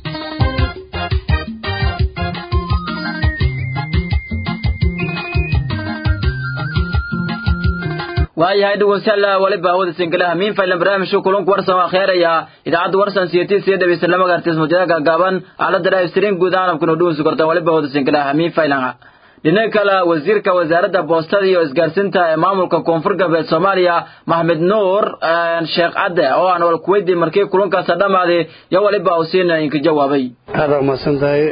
waayahay dhegeystayaal waliba awooda sinkalaha miin faylan barnaamijka kulanku warsan waa kheeraya idaacadda warsan siyatii siya dhegeysta lama gaartis mujada gaagaaban aalada live stream guud ahaan kuna dhuunsi kartaan waliba awooda sinkalaha miin faylan dhinaca kale wasiirka wasaaradda boostada iyo isgaarsiinta ee maamulka koonfur galbeed soomaaliya maxmed nuur sheekh cadde oo aan wal kuweydiin markii kulankaas dhammaaday yo waliba uu siina inka jawaabay aada umahadsan tahay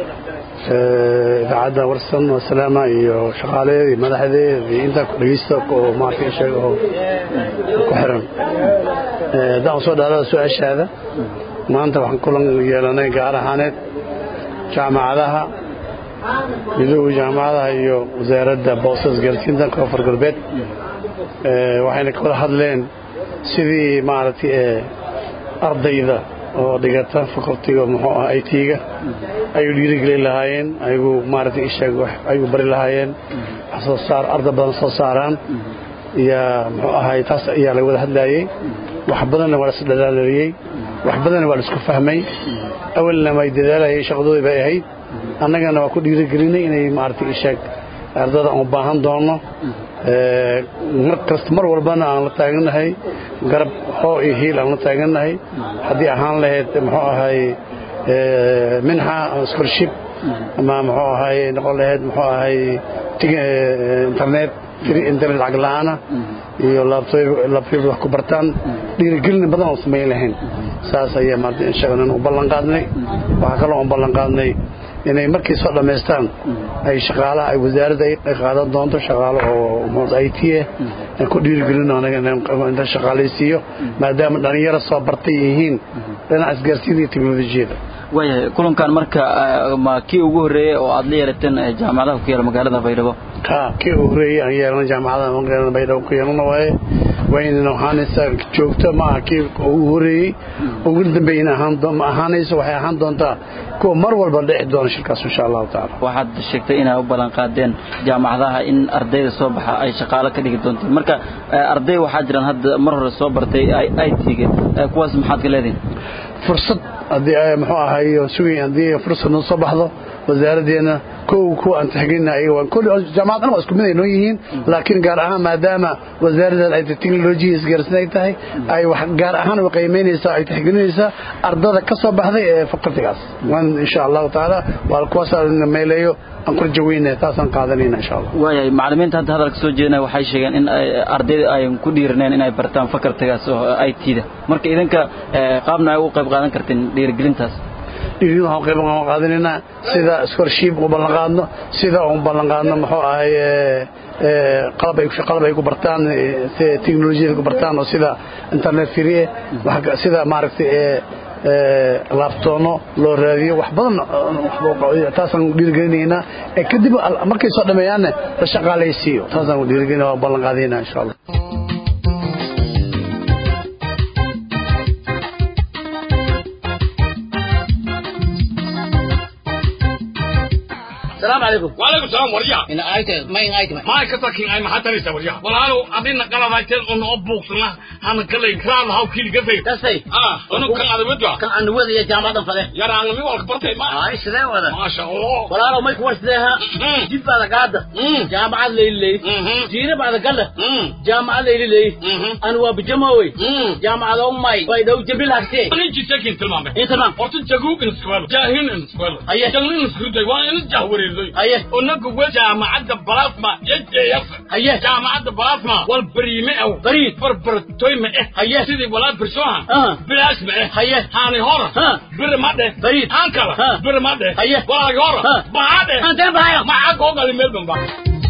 idaacadda warsan wasalaama iyo shaqaalaheeda iyo madaxdeeda iyo intaa dhegeysta oo maarka sheega oo ku xiran haddaan soo dhaalada su-aashaada maanta waxaan kulan yeelanay gaar ahaaneed jaamacadaha midowga jaamacadaha iyo wasaaradda boostas gaarsiinta koonfur galbeed waxayna ka wada hadleen sidii maaragtay ardayda oo dhigata facultiga muxuu ah i t-ga ayuu dhiirigelin lahaayeen ayagu maaragtay isheeg ayuu bari lahaayeen wax soo saar arday badan soo saaraan iyo muxuu ahay taas ayaa laga wada hadlaayey wax badanna waa la isdhalaaliyey wax badanna waa la isku fahmay awalna way dadaalayay shaqadoodii bay ahayd annagana waa ku dhiirigelinay inay maaragtay isheeg ardada aan u baahan doono mar kasta mar walbana aan la taagannahay garab hoo iyo hiil aan la taagannahay haddii ahaan lahayd muxuu ahay minxa scholarship ama muxuu ahay noqon lahayd muxuu ahay internet internet lacag la'aana iyo labtob wax ku bartaan dhiirigelin badan oo samayn lahayn saas ayaa maarata inshagan u ballan qaadnay waxaa kaloo aan ballan qaadnay inay markay soo dhammaystaan ay shaqaalaha ay wasaaradda ay qaadan doonto shaqaalo oo i t ah ku dhiirigelino anaga shaqaalaysiiyo maadaama dhalinyaro soo bartay yihiin dhinaca isgaarsiinta iyo teknolojiyada waayahay kulankan marka ma kii ugu horreeyey oo aad la yeelateen jaamacadaha ku yaala magaalada baydhabo ha kii ugu horreeyey aan yeelana jaamacadaha magaalada baydhabo ku yeelana waaye waynana ahaanaysaa joogto maaha kii ugu horreeyey ugu dambeeyna ma ahaanayso waxay ahaan doontaa kuwa mar walba dhici doona shirkaas insha allahu tacaala waxaad sheegtay inay u ballan qaadeen jaamacadaha in ardayda soo baxa ay shaqaalo ka dhigi doonteen marka arday waxaa jiraan hadda mar hore soo bartay i t-ga kuwaas maxaad ka leedihin fursad haddii muxuu ahay sugay haddii fursad noo soo baxdo wasaaraddeena kow kuwa aan tixgelina ayaga waa kulli jaamacad dhan waa isku mid ay noo yihiin laakiin gaar ahaan maadaama wasaaraddan ay technology isgaarsin ay tahay ay wax gaar ahaan u qiimeynaysaa ay tixgelinaysaa ardada ka soo baxday ee fakultigaas waan insha allahu tacaala waa kuwaasaan meeleeyo aan ku rajaweynaya taasaan qaadanayna insha allah waayahay macallimiinta hadda hadalka soo jeedinaya waxay sheegeen in ardayda ay ku dhiiraneen inay bartaan fakultigaas oo i t-da marka idinka qaabna ay u qayb qaadan karteen dhiirigelintaas dhiirin waxaan qayb qaadanaynaa sida scholarship u ballan qaadno sida uun ballan qaadno muxuu ahay qalab ay qalab ay ku bartaan teknolojiyada ku bartaan oo sida internet free sida maaragtay laabtoono loo raadiyo wax badan taasaan dhiirigelinaynaa kadib markay soo dhameeyaanna la shaqaalaysiiyo taasaan dhiirigelina waa ballan qaadaynaa insha allah السلام عليكم وعليكم السلام وريا إن آيت ما إن آيت ما ما كتاكين أي محل تريسا وريا والله أدينا قال رايتين أن أبوكسنا هن كله كرام هاو كيل كفي تسي آه أنا كان على ودوا كان عند ودي يا جامعة فله يا رانغ مي والك برتي ما آه سلام ولا ما شاء الله ولا لو ما يكون سلها جيب بعد قاعدة جامعة ليلي لي جينا بعد قلة جامعة ليلي لي أنا وبجماوي جامعة أمي ويدو جبل هكتي أنا جيت ساكن تلمام إيه تمام أرتن جاكوك نسكوال جاهين نسكوال أيه جاهين نسكوال وأنا جاهوري لي أيه ونقول جامعة بلاسما يجي يف أيه جامعة بلاسما والبريمة أو بريد بربر توي ما إيه أيه سيدي ولا برسوها آه بلاس ما إيه أيه هاني هورا ها بر ما ده بريد أنكلا ها بر ما ده أيه ولا يورا ها بعد أنت بهايو ما أقول قال ميلبن بقى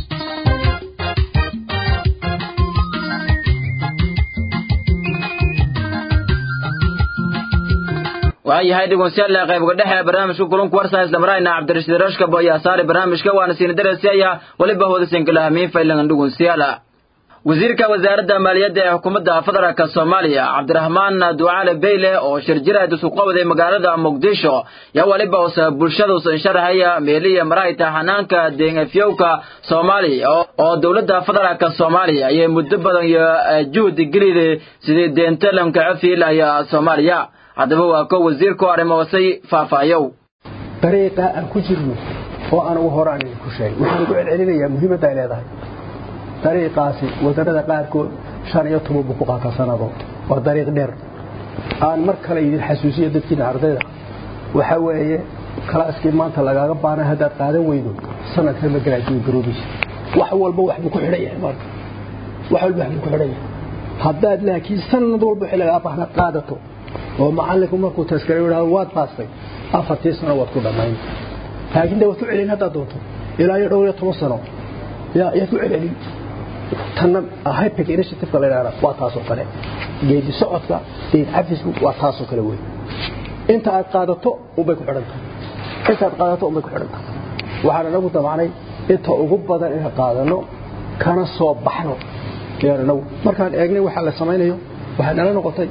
waayahay dhegeystayaal qaybga dhexe barnaamijka kulanku warsan isla marayna cabdirashiid rashka boya saari barnaamijka waana siina darasiya waliba hoodasan kala hamiin faylan dhegeystayaal wasiirka wasaaradda maaliyadda ee xukuumadda federaalk soomaaliya cabdiraxmaan ducaale beyle oo shir jiraad isu qabday magaalada muqdisho yaa waliba usa bulshada usan sharxaya meeliya marayta xanaanka deengafyowka soomaaliya oo dowladda federaalk soomaaliya ayay muddo badan iyo juhdi gelida sidii deenta lanka cafiilaya soomaaliya haddaba waa ko wasiirku arrimoosay faahfaayow dariiqa aan ku jirno oo aan ugu horaan idinku sheegay waxaan ugu celcelinayaa muhiimadda ay leedahay dariiqaasi wadannada qaarkood shan iyo toban buu ku qaataa sanado waa dariiq dheer aan mar kale idin xasuusiyo dadkiina ardayda waxaa weeye kalaaskii maanta lagaaga baanay haddaad qaadan weydo sanadkan ma garaajiyo garoobaysa wax walba wax buu ku xidhan yahay marka wax walba wax buu ku xidhan yahay haddaad laakiin sanad walba wixii lagaa baahnaad qaadato oo macallinku markuu taskare yidhaahdo waad baastay afartii sano waad ku dhammayn laakiin de waad ku celin haddaad doonto ilaa iyo dhowr iyo toban sano yaa yaad ku celcelin tanna hypic initiativeka la yidhahda waa taasoo kale geedi socodka deed cafisku waa taasoo kale wey inta aad qaadato unbay ku xidhan tahay inta aad qaadato unbay ku xidhan tahay waxaan anagu damacnay inta ugu badan inaan qaadano kana soo baxno yaan anagu markaan eegnay waxaa la samaynayo waxay nala noqotay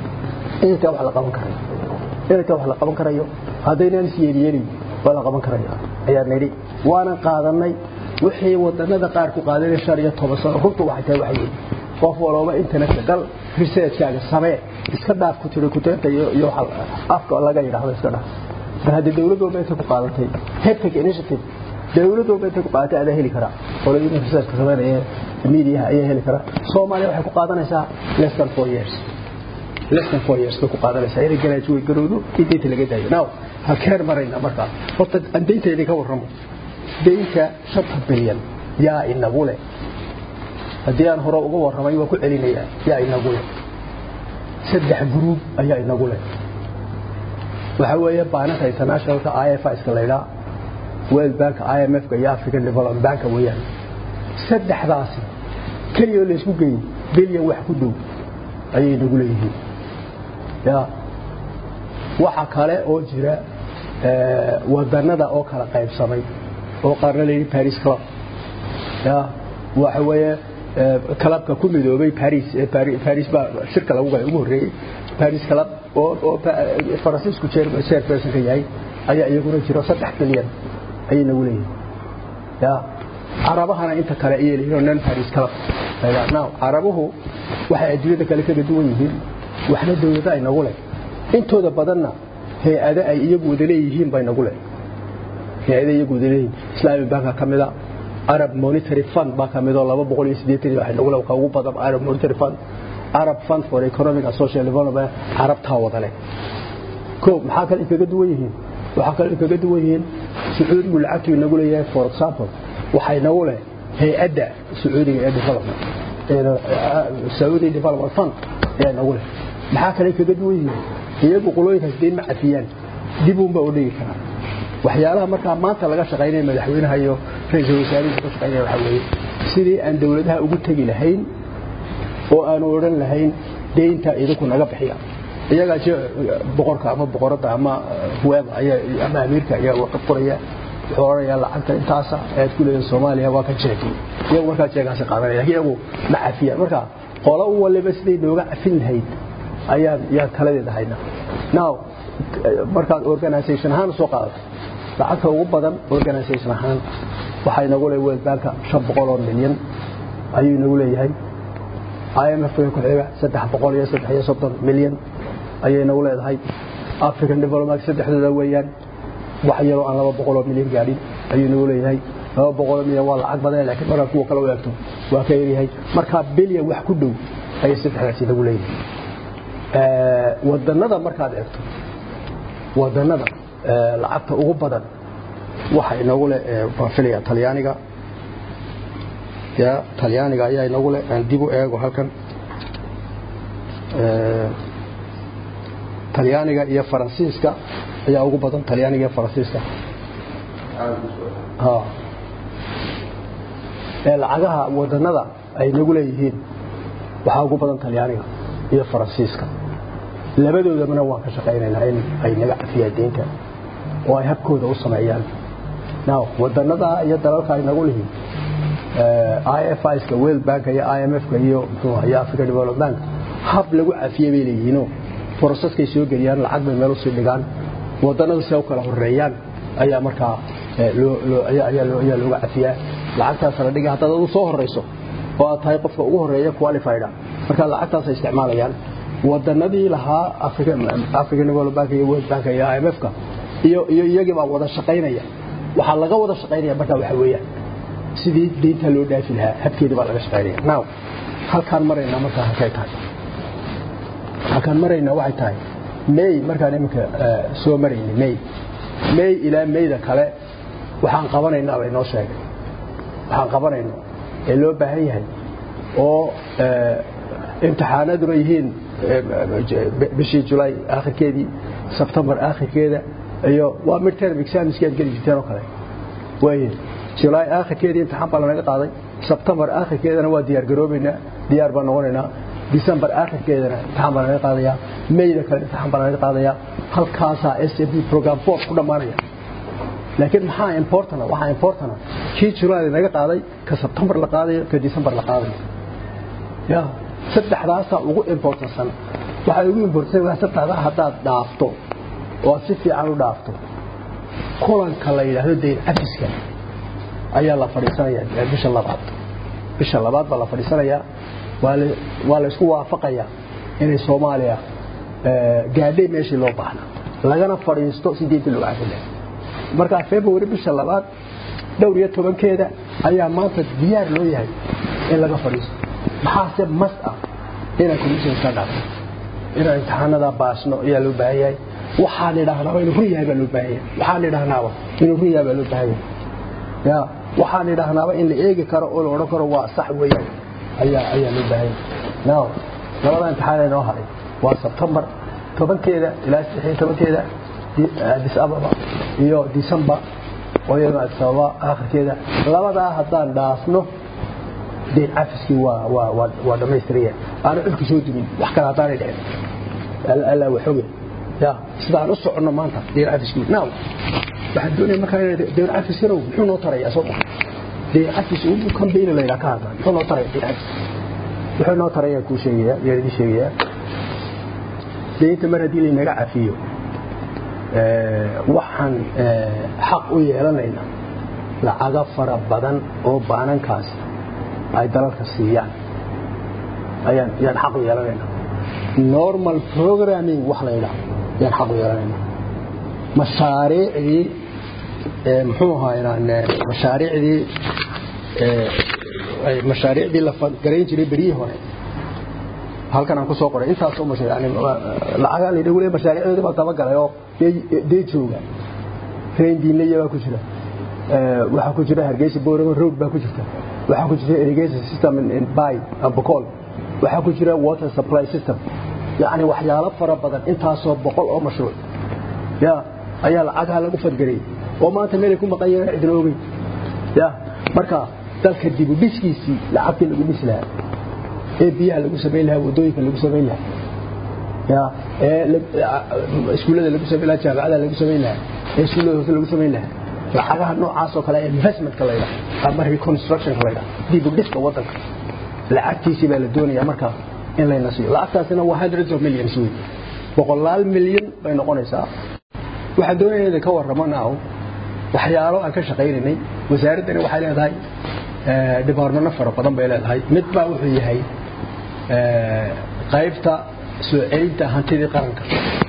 inta wax la qaban karayo inta wax la qaban karayo haddaynan is yeelyeelin waa la qaban karaya ayaa nidhi waanan qaadanay wixii wadanada qaar ku qaadanay shan iyo toban sano runtu waxay tahay waxay yihiin qof walooba internetka gal researchkaaga samee iska dhaaf ku tiri kuteenta iyo iyo afka laga yidhaahdo iska dhaaf mar haddii dawlad walba intay ku qaadatay heptic initiative dawlad walba intay ku qaadatay adaa heli karaa qolooyinka researchka sameynaya mediaha ayaa heli karaa soomaaliya waxay ku qaadanaysaa less than four years less than four years bay ku qaadanaysaa inay garaajuwey garowdo in deynta laga daayo now halkeen marayna markaa horta aan deynta idinka warramo deynta shanta bilyan yaa inagu leh haddii aan hore uga warramay waa ku celinayaa yaa inagu leh saddex gruub ayaa inagu leh waxaa weeye baananka internationalka i f iska laydhaa world bank i m f-ka iyo african development banka weeyaan saddexdaasi keliyoo laysku geeyey bilyan wax ku dhow ayay nagu leeyihiin ya waxa kale oo jira wadanada oo kala qaybsamay oo qaarna la yidhi paris club ya waxa weeye clubka ku midoobay paris paris baa shirka lagu galay ugu horreeyey paris club oo oo faransiisku chairperson ka yahay ayaa iyaguna jiro saddex bilyan ayay nagu leeyihiin ya carabahana inta kale ayay leeyihiin non paris club now carabuhu waxay adduunyada kale kaga duwan yihiin waxna dawlada ay nagu leh intooda badanna hay-ado ay iyagu wada leeyihiin bay nagu leh hay-ada iyagu wada leeyihiin islami banka ka mida arab monetary fund baa ka midoo laba boqol iyo siddeetan waxay nagu leh ka ugu badan arab monetary fund arab fund for economic and social development carabtaa wada leh ko maxaa kale kaga duwan yihiin waxaa kale kaga duwan yihiin sacuudigu lacagtu inagu leeyahay for example waxay nagu leh hay-adda sacuudiga ee development saudi development fund ayaa nagu leh maxaa kale kaga duwan yihiin iyagu qolooyinkaas deyn ma cafiyaan dib uunba u dhigi karaa waxyaalaha markaa maanta laga shaqaynaya madaxweynaha iyo ra-iisul wasaarihiisa ka shaqaynaya waxaa weeye sidii aan dawladaha ugu tegi lahayn oo aanu odhan lahayn deynta idinku naga bixiya iyagaa boqorka ama boqoradda ama huwaaba ama amiirka ayaa warqad qoraya wuxuu odhanayaa lacagta intaasa ayaad ku leedahay soomaaliya waa ka jeegi iyagu markaa jeegaasi qaadanaya lakin iyagu ma cafiyaan marka qolo u waliba siday nooga cafin lahayd ayaan yaan taladeeda haynaa now markaad organisation ahaan soo qaadato lacagta ugu badan organisation ahaan waxaa inagu leeyahay world banka shan boqol oo milyan ayuu inagu leeyahay IMF ku xiga saddex boqol iyo saddex iyo soddon milyan ayay inagu leedahay African Development saddexdooda weeyaan wax yaroo aan laba boqol oo milyan gaadhin ayuu inagu leeyahay laba boqol oo milyan waa lacag badan laakiin marka kuwa kale u eegto waa ka yaryahay marka bilyan wax ku dhow ayay saddexdaasi inagu leeyahay wadanada markaad eegto wadanada lacagta ugu badan waxa inagu leh baan filaya talyaaniga ya talyaaniga ayaa inagu leh aan dib u eego halkan talyaaniga iyo faransiiska ayaa ugu badan talyaaniga iyo faransiiska ha ee lacagaha wadanada ay nagu leeyihiin waxaa ugu badan talyaaniga iyo faransiiska labadoodabana waan ka shaqaynaynaa in ay naga cafiyaan deynta oo ay habkooda u sameeyaan now wadanada iyo dalalka ay nagu lihiin IFIska World Bank iyo IMF-ka iyo muxuu iyo African Development Bank hab lagu cafiyay bay leeyihiin processkay soo geliyaan lacag bay meel u sii dhigaan wadanadu si ay u kala horeeyaan ayaa markaa loo loo ayaa loo ayaa looga cafiyaa lacagtaas la dhigay haddaad u soo horeyso oo aad tahay qofka ugu horeeya qualified marka lacagtaas ay isticmaalayaan wadanadii lahaa African African Development Bank iyo World Bank iyo IMF-ka iyo iyo iyagii baa wada shaqaynaya waxa laga wada shaqaynaya marka waxa weeyaan sidii deynta loo dhaafi lahaa habkeeda baa laga shaqaynaya now halkaan marayna markaa halkay tahay halkaan marayna waxay tahay may markaan iminka soo maraynay may may ilaa mayda kale waxaan qabanaynaa bay noo sheegay waxaan qabanayno ee loo baahan yahay oo imtixaanaduna yihiin bishii julaay aakhirkeedii sebtembar aakhirkeeda iyo waa midterm examski aad geli jirteen oo kale waaye julaay aakhirkeedii imtixaan baa lanaga qaaday sebtembar aakhirkeedana waa diyaar garoobaynaa diyaar baan noqonaynaa december aakhirkeedana imtixaan baa lanaga qaadayaa mayda kale imtixaan baa lanaga qaadayaa halkaasaa s m p program four ku dhammaanaya laakiin maxaa importana waxaa importana kii julaay lanaga qaaday ka sebtembar la qaadayo ka december la qaadayo ya saddexdaasaa ugu importansan waxay ugu importansan waa saddexdaa haddaad dhaafto oo aad si fiican u dhaafto kulanka la yidhaahdo dayn cafiska ayaa la fadhiisanayaa bisha labaad bisha labaad baa la fadhiisanayaa waa la isku waafaqayaa inay soomaaliya gaadhay meeshii loo baahna lagana fadhiisto si deynta loo cafin lahaa markaa february bisha labaad dhowr iyo tobankeeda ayaa maanta diyaar loo yahay in laga fadhiisto maxaase mas ah inaan commission ka dhaafno inaan imtixaanada baasno ayaa loo baahan yahay waxaan idhaahnaaba inuu run yahay baa loo baahan yahay waxaan idhaahnaaba inuu run yahay baa loo baahan yahay ya waxaan idhaahnaaba in la eegi karo oo la odhan karo waa sax weeyaan ayaa ayaa loo baahan yahay now labada imtixaan ee noo haray waa sebtembar tobankeeda ilaa saddex iyo tobankeeda addis ababa iyo december oo iyadana addis ababa aakhirkeeda labadaa haddaan dhaafno deyn cafiskii waa waa waa waa dhammaystiraya aana cudku soo dumin wax kale haddaanay dhicin allaa waxoge ya sidaan u soconno maanta deyn cafiskii now waxaan doonaya markaa deyn cafis yarow muxuu noo tarayaa soo maa deyn cafis ugu kambayna la yidhaha ka hadla muxuu noo taraya deyn cafis wuxuu noo taraya kuu sheegaya yaan idin sheegayaa deynta mar haddii laynaga cafiyo waxaan xaq u yeelanaynaa lacaga fara badan oo baanankaas ay dalalka siiyaan ayaan yaan xaq u yeelanaynaa normal programming wax la yidhaahdo yaan xaq u yeelanaynaa mashaariicdii muxuu ahaa mashaariicdii mashaariicdii la garayn jiray beryihii hore halkan aan ku soo qoray intaas oo mashaariic yani lacagaan la yidhahu mashaariicdoodii baa dabagalay oo dee jooga train diinlaya baa ku jira waxaa ku jira hargeysa boorama road baa ku jirta waxaa ku jira irrigation system in bay bocol waxaa ku jira water supply system yacni waxyaalo fara badan intaasoo boqol oo mashruuc ya ayaa lacagaha lagu fadgarayay oo maanta meelay ku maqan yahiin cidna ogey ya marka dalka dibu dhiskiisii lacagtii lagu dhisi lahaa ee biyaha lagu samayn lahaa wadooyinka lagu samayn lahaa ya ee iskuullada lagu samayn lahaa jaamacada lagu samayn lahaa ee iskuullada hoose lagu samayn lahaa lacagaha noocaas oo kale investmentka la yidhaha ama reconstructionka la yidhaha dibu dhiska waddanka lacagtiisii baa la doonayaa markaa in layna siiyo lacagtaasina waa hundreds of millions wey boqolaal milyan bay noqonaysaa waxaan doonaya inay ka warramo now waxyaalo aan ka shaqaynaynay wasaaraddani waxay leedahay dhibaarmano fara badan bay leedahay mid baa wuxuu yahay qaybta soo celinta hantidii qaranka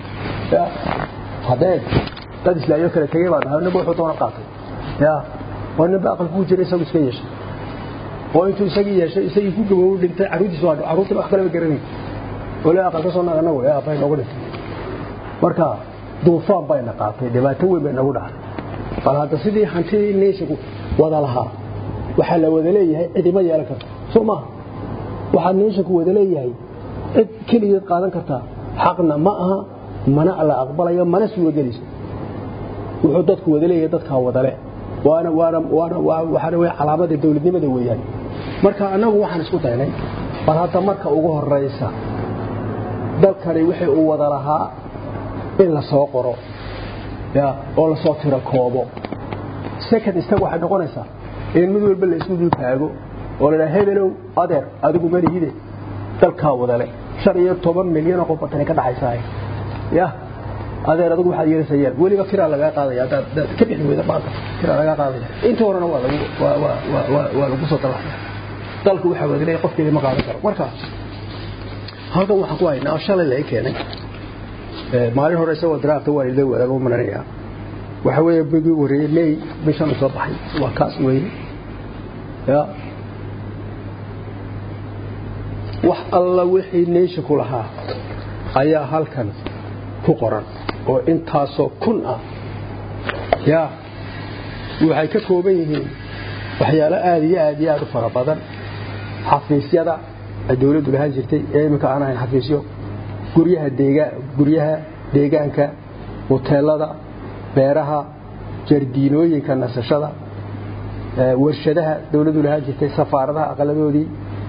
hadeed dad islaayo kale tegey baa dhahay ninba wuxuu doona qaatay ya oo ninba aqal kuu jira isagu iska yeeshay oo intuu isagii yeeshay isagii ku gaboobu dhintay carruurtiis waa carruurtii wax kaleba garanay oo le aqal ka soo naga nagu aabay noogu dhintay marka duufaan bayna qaatay dhibaato weyn bay nagu dhacday bal hadda sidii hantidii neyshagu wada lahaa waxaa la wada leeyahay cidima yeelan karta soo maaha waxaa neyshaku wada leeyahay cid keligeed qaadan kartaa xaqna ma aha mana la aqbalayo mana suuragelayso wuxuu dadku wada leeyahay dadkaa wadale waana waana waana waxaana wey calaamada dowladnimada weeyaan marka annagu waxaan isku daynay bal hadda marka ugu horaysa dalkani wixii uu wada lahaa in la soo qoro ya oo la soo tiro koobo second step waxay noqonaysaa in mid walba la isku dul taago oo la dhaha hebelow adeer adigu malihide dalkaa wadale shan iyo toban milyan oo qof batani ka dhaxaysaa ya adeer adigu waxaad yeelaysaa yeel weliba kiraa lagaa qaadaya haddaad ka bixi weyda maanta kiraa lagaa qaadaya inta horena waa lagu waa waa waa waa lagu soo dalaxaya dalku waxaa wadalay qofkeeda ma qaadan karo marka halkan waxaan ku haynaa oo shalay laga keenay maalin hore isagoo draafta waa ila wadaago maranaya waxa weeye bigii wareeyey may bishan soo baxay waa kaas weyne ya wax alla wixii neysha ku lahaa ayaa halkan ku qoran oo intaasoo kun ah ya waxay ka kooban yihiin waxyaalo aada iyo aad iyo aad u fara badan xafiisyada ay dowladdu lahaan jirtay ee iminka aan ahayn xafiisyo guryaha deega guryaha deegaanka hoteelada beeraha jardiinooyinka nasashada warshadaha dowladdu lahaan jirtay safaaradaha aqaladoodii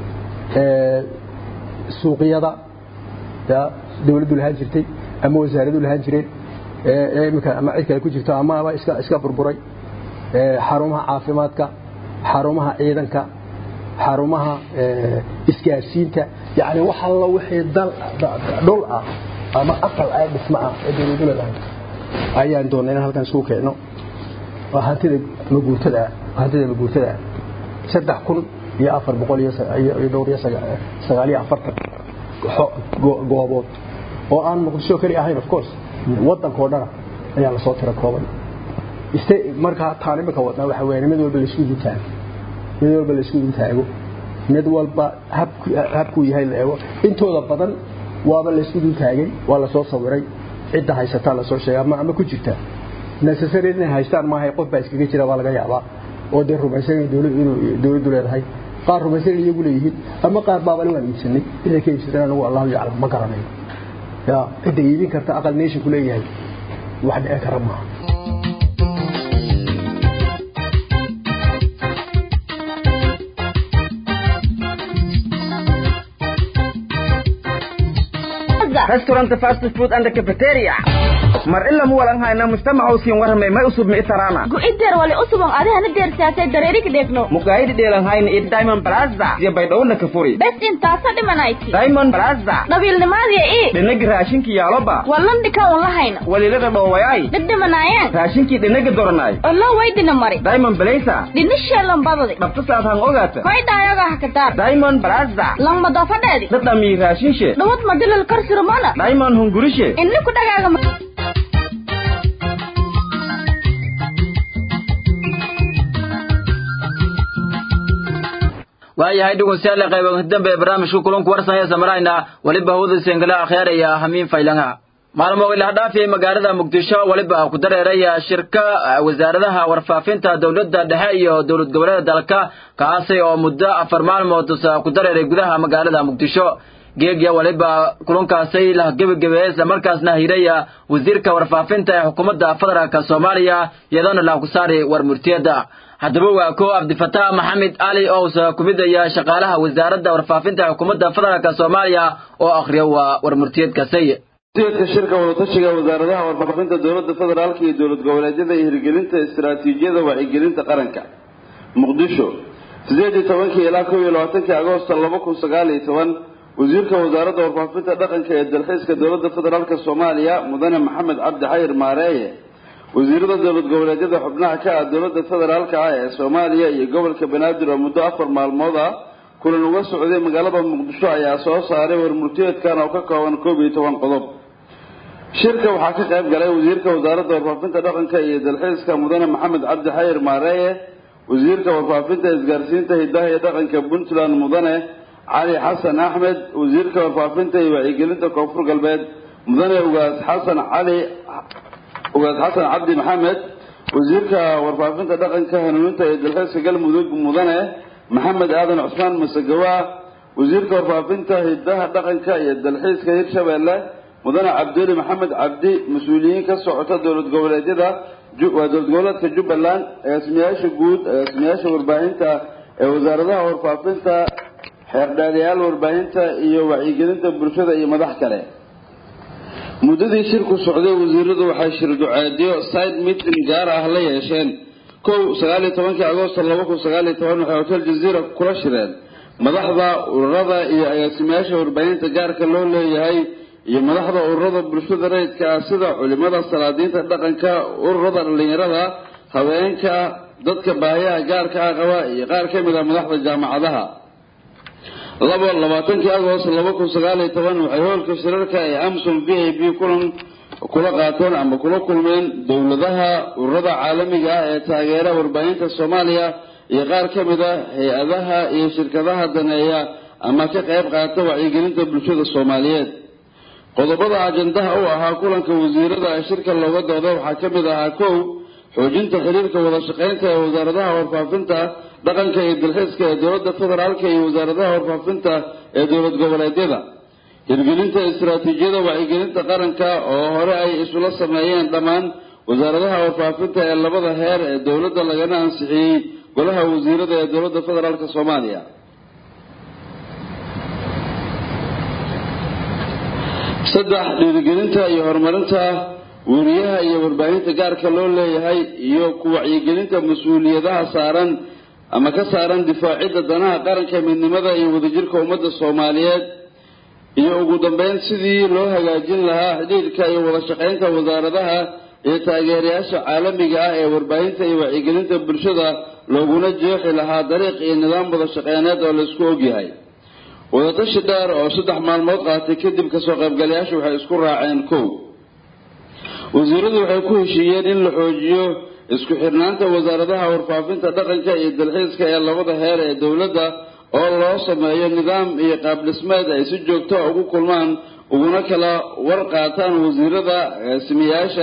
suuqyada dowladdu lahaan jirtay ama wasaaradu lahaan jireen imika ama cid kale ku jirto amaaba iska iska burburay xarumaha caafimaadka xarumaha ciidanka xarumaha isgaarsiinta yani wax alla wixii dal dhul ah ama aqal ah dhismo ah ee dowladu leedahay ayaan doonay in halkan isugu keenno waa hantida maguurtada hantida maguurtada saddex kun iyo afar boqol iyo dhowr iyo sagaal iyo afartan goobood oo aan muqdisho keli ahayn of course waddankoo dhana ayaa lasoo tira koobay markaa taan imika wadnaa waxa weeye mid walba laisku dultaago mid walba laisku dultaago mid walba habkuu yahay la eego intooda badan waaba laisku dultaagay waa lasoo sawiray cidda haysataa lasoo sheega ama ama ku jirta necessary inay haystaan maahay qof baa iskaga jira baa laga yaabaa oo dee rumaysan inuu dowladdu leedahay qaar rumaysan iyagu leeyihiin ama qaar baabali waan iibsanay inay ka iibsadeen anagu allahu yaclam ma garanayo ya cidda iibin karta aqal nation ku leeyahay wax dhici kara maaha restaurant fast food and cafeteria mar ila mu walan hayna mujtamaca usiin warramay may usub mi itarana gu'ideer wali usubon adihana deersaatay dareerig dheegno mukaayidi dheelan hayna iyo diamond plaza iyo baydhowna ka furi bes intaasa dhimanayti diamond plaza dhabiilnimaadiya ii dhinagi raashinkii yaaloba wallandhika un lahayna walilada dhoowayay dhibdhimanaayeen raashinkii dhinagi doranay ollo waydina mari diamond blaza dhinisheelan badadi dhabtasaad han ogaata koydhaayoga hakataar diamond plaza langmadofadheedi dhadhamii raashinshe dhawad madilal karsirmana diamond hungurishe inni ku dhagaaga waayahay dhegeystayaal qaybaha dambe ee barnaamijka kulanku warsanaya samarayna waliba hawada sengala akhyaaraya hamiin faylanga maalmo ilaha dhaafiyay magaalada muqdisho waliba ku dareeraya shirka wasaaradaha warfaafinta dowladda dhexe iyo dowlad goboleeda dalka kaasi oo muddo afar maalmood ku dareeray gudaha magaalada muqdisho geegya waliba kulankaasay la gebagabeeyey isla markaasna hiraya wasiirka warfaafinta ee xukuumadda federaalk soomaaliya iyadoona la ku saari war murtiyada haddaba waa ko cabdifataax maxamed cali owsa ku midaya shaqaalaha wasaaradda warfaafinta ee xukuumadda federaalk soomaaliya oo akhriya waa war murtiyadkasay ujeedka shirka wadatashiga wasaaradaha warfaafinta dowladda federaalka iyo dowlad goboleedyada iyo hirgelinta istaraatiijiyada wacyigelinta qaranka muqdisho sideed iyo tobankii ilaa kow iyo labaatankii agoosto laba kun sagaal iyo toban wasiirka wasaaradda warfaafinta dhaqanka ee dalxiiska dowladda federaalk soomaaliya mudane maxamed cabdi xayir maareeye wasiirada dowlad goboleedyada xubnaha ka ah dowladda federaalka ah ee soomaaliya iyo gobolka banaadir oo muddo afar maalmood ah kulan uga socday magaalada muqdisho ayaa soo saaray warmurtiyeedkan oo ka kooban koob iyo toban qodob shirka waxaa ka qayb galay wasiirka wasaaradda warfaafinta dhaqanka iyo dalxiiska mudane maxamed cabdi xayir maareeye wasiirka warfaafinta isgaarsiinta hidaha iyo dhaqanka puntland mudane cali xasan axmed wasiirka warfaafinta iyo wacyigelinta koonfur galbeed mudane ugaas xasan cali ugaas xasan cabdi maxamed wasiirka warfaafinta dhaqanka hanuuninta iyo dalxiiska galmudug mudane maxamed aadan cusmaan masagawa wasiirka warfaafinta hidaha dhaqanka iyo dalxiiska hirshabeelle mudane cabduli maxamed cabdi mas-uuliyiin ka socota dowlad goboleedyada waa dowlad goboleedka jubbaland agaasimayaasha guud agaasimayaasha warbaahinta ee wasaaradaha warfaafinta xeerdhaaliyaal warbaahinta iyo wacyigelinta bulshada iyo madax kale muddadii shirku socday wasiiradu waxay shir duceedyo side meeting gaar ah la yeesheen kow sagaaliyo tobankii agoosto laba kun sagaaliyo toban waxay hotel jaziira kula shireen madaxda ururada iyo agaasimayaasha warbaahinta gaarka loo leeyahay iyo madaxda ururada bulshada rayidka ah sida culimada salaadiinta dhaqanka ururada dhallinyarada haweenka dadka baahiyaha gaarka ah qaba iyo qaar ka mid ah madaxda jaamacadaha labo labaatankii agost laba kun sagaaliyo toban waxay hoolka shirarka ee amsom v a b kulan kula qaateen ama kula kulmeen dowladaha ururada caalamiga ah ee taageera warbaahinta soomaaliya iyo qaar ka mid ah hay-adaha iyo shirkadaha daneeya ama ka qayb qaata wacyigelinta bulshada soomaaliyeed qodobada ajandaha u ahaa kulanka wasiirada ee shirka looga dooday waxaa ka mid ahaa kow xoojinta xiriirka wada shaqaynta ee wasaaradaha warfaafinta dhaqanka iyo dalxiiska ee dowladda federaalka iyo wasaaradaha warfaafinta ee dowlad goboleedyada hirgelinta istaraatiijiyada wacyigelinta qaranka oo hore ay isula sameeyeen dhammaan wasaaradaha warfaafinta ee labada heer ee dowladda lagana ansixiyey golaha wasiirada ee dowladda federaalk soomaaliya saddex dhiirigelinta iyo horumarinta weriyaha iyo warbaahinta gaarka loo leeyahay iyo ku wacyigelinta mas-uuliyadaha saaran ama ka saaran difaacidda danaha qaranka midnimada iyo wadajirka ummadda soomaaliyeed iyo ugu dambeyn sidii loo hagaajin lahaa xidhiirka iyo wada shaqaynta wasaaradaha iyo taageerayaasha caalamiga ah ee warbaahinta iyo wacyigelinta bulshada looguna jeexi lahaa dariiq iyo nidaam wada shaqeyneed oo laisku ogyahay wadatashi dheer oo saddex maalmood qaatay kadib kasoo qaybgalayaashu waxay isku raaceen kow wasiiradu waxay ku heshiiyeen in la xoojiyo isku xirnaanta wasaaradaha warfaafinta dhaqanka iyo dalxiiska ee labada heer ee dowladda oo loo sameeyo nidaam iyo qaabdhismeed ay si joogto ugu kulmaan uguna kala war qaataan wasiirada agaasimayaasha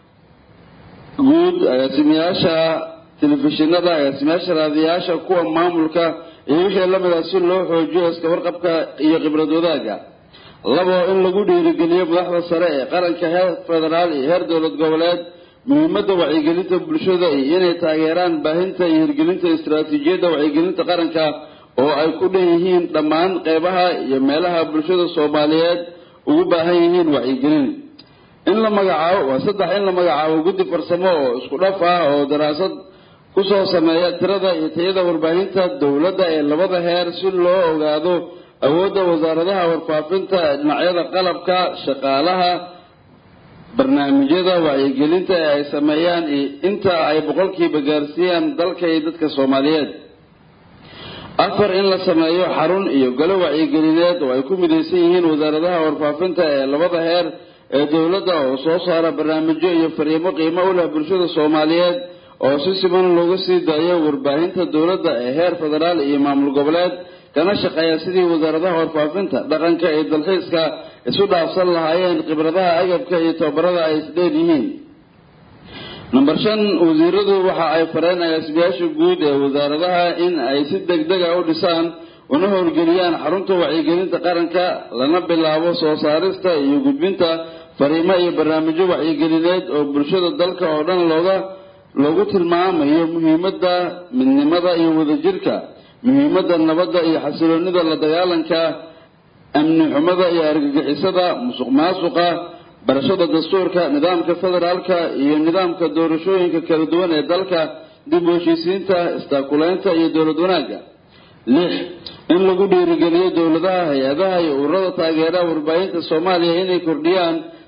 guud agaasimayaasha telefishinada agaasimayaasha raadiyaasha kuwa maamulka iyo wixii lamid ah si loo xoojiyo iska warqabka iyo khibrad wadaaga labo in lagu dhiirigeliyo madaxda sare ee qaranka heer federaal iyo heer dowlad goboleed muhiimadda wacyigelinta bulshada iyo inay taageeraan baahinta iyo hirgelinta istaraatiijiyadda wacyigelinta qaranka oo ay ku dhan yihiin dhammaan qeybaha iyo meelaha bulshada soomaaliyeed ugu baahan yihiin wacyigelin in la magacaabo waa saddex in la magacaabo guddi farsamo oo isku dhaf ah oo daraasad kusoo sameeya tirada iyo tayada warbaahinta dowladda ee labada heer si loo ogaado awoodda wasaaradaha warfaafinta ee dhinacyada qalabka shaqaalaha barnaamijyada wacyigelinta ee ay sameeyaan iyo inta ay boqolkiiba gaarsiiyaan dalka iyo dadka soomaaliyeed afar in la sameeyo xarun iyo galo wacyigelineed oo ay ku midaysan yihiin wasaaradaha warfaafinta ee labada heer ee dowladda oo soo saara barnaamijyo iyo fariimo qiimo u leh bulshada soomaaliyeed oo si siman looga sii daayo warbaahinta dowladda ee heer federaal iyo maamul goboleed kana shaqeeya sidii wasaaradaha warfaafinta dhaqanka iyo dalxiiska isu dhaafsan lahaayeen khibradaha agabka iyo tababarada ay isdheer yihiin number shan wasiiradu waxa ay fareen agaasimayaasha guud ee wasaaradaha in ay si degdega u dhisaan una howlgeliyaan xarunta wacyigelinta qaranka lana bilaabo soo saarista iyo gudbinta fariimo iyo barnaamijyo wacyigelineed oo bulshada dalka oo dhan looga loogu tilmaamayo muhiimadda midnimada iyo wadajirka muhiimadda nabadda iyo xasiloonida la dagaalanka amni xumada iyo argagixisada musuq maasuqa barashada dastuurka nidaamka federaalka iyo nidaamka doorashooyinka kala duwan ee dalka dib u heshiisiinta istaakuleynta iyo dowlad wanaagga lix in lagu dhiirigeliyo dowladaha hay-adaha iyo ururada taageera warbaahinta soomaaliya inay kordhiyaan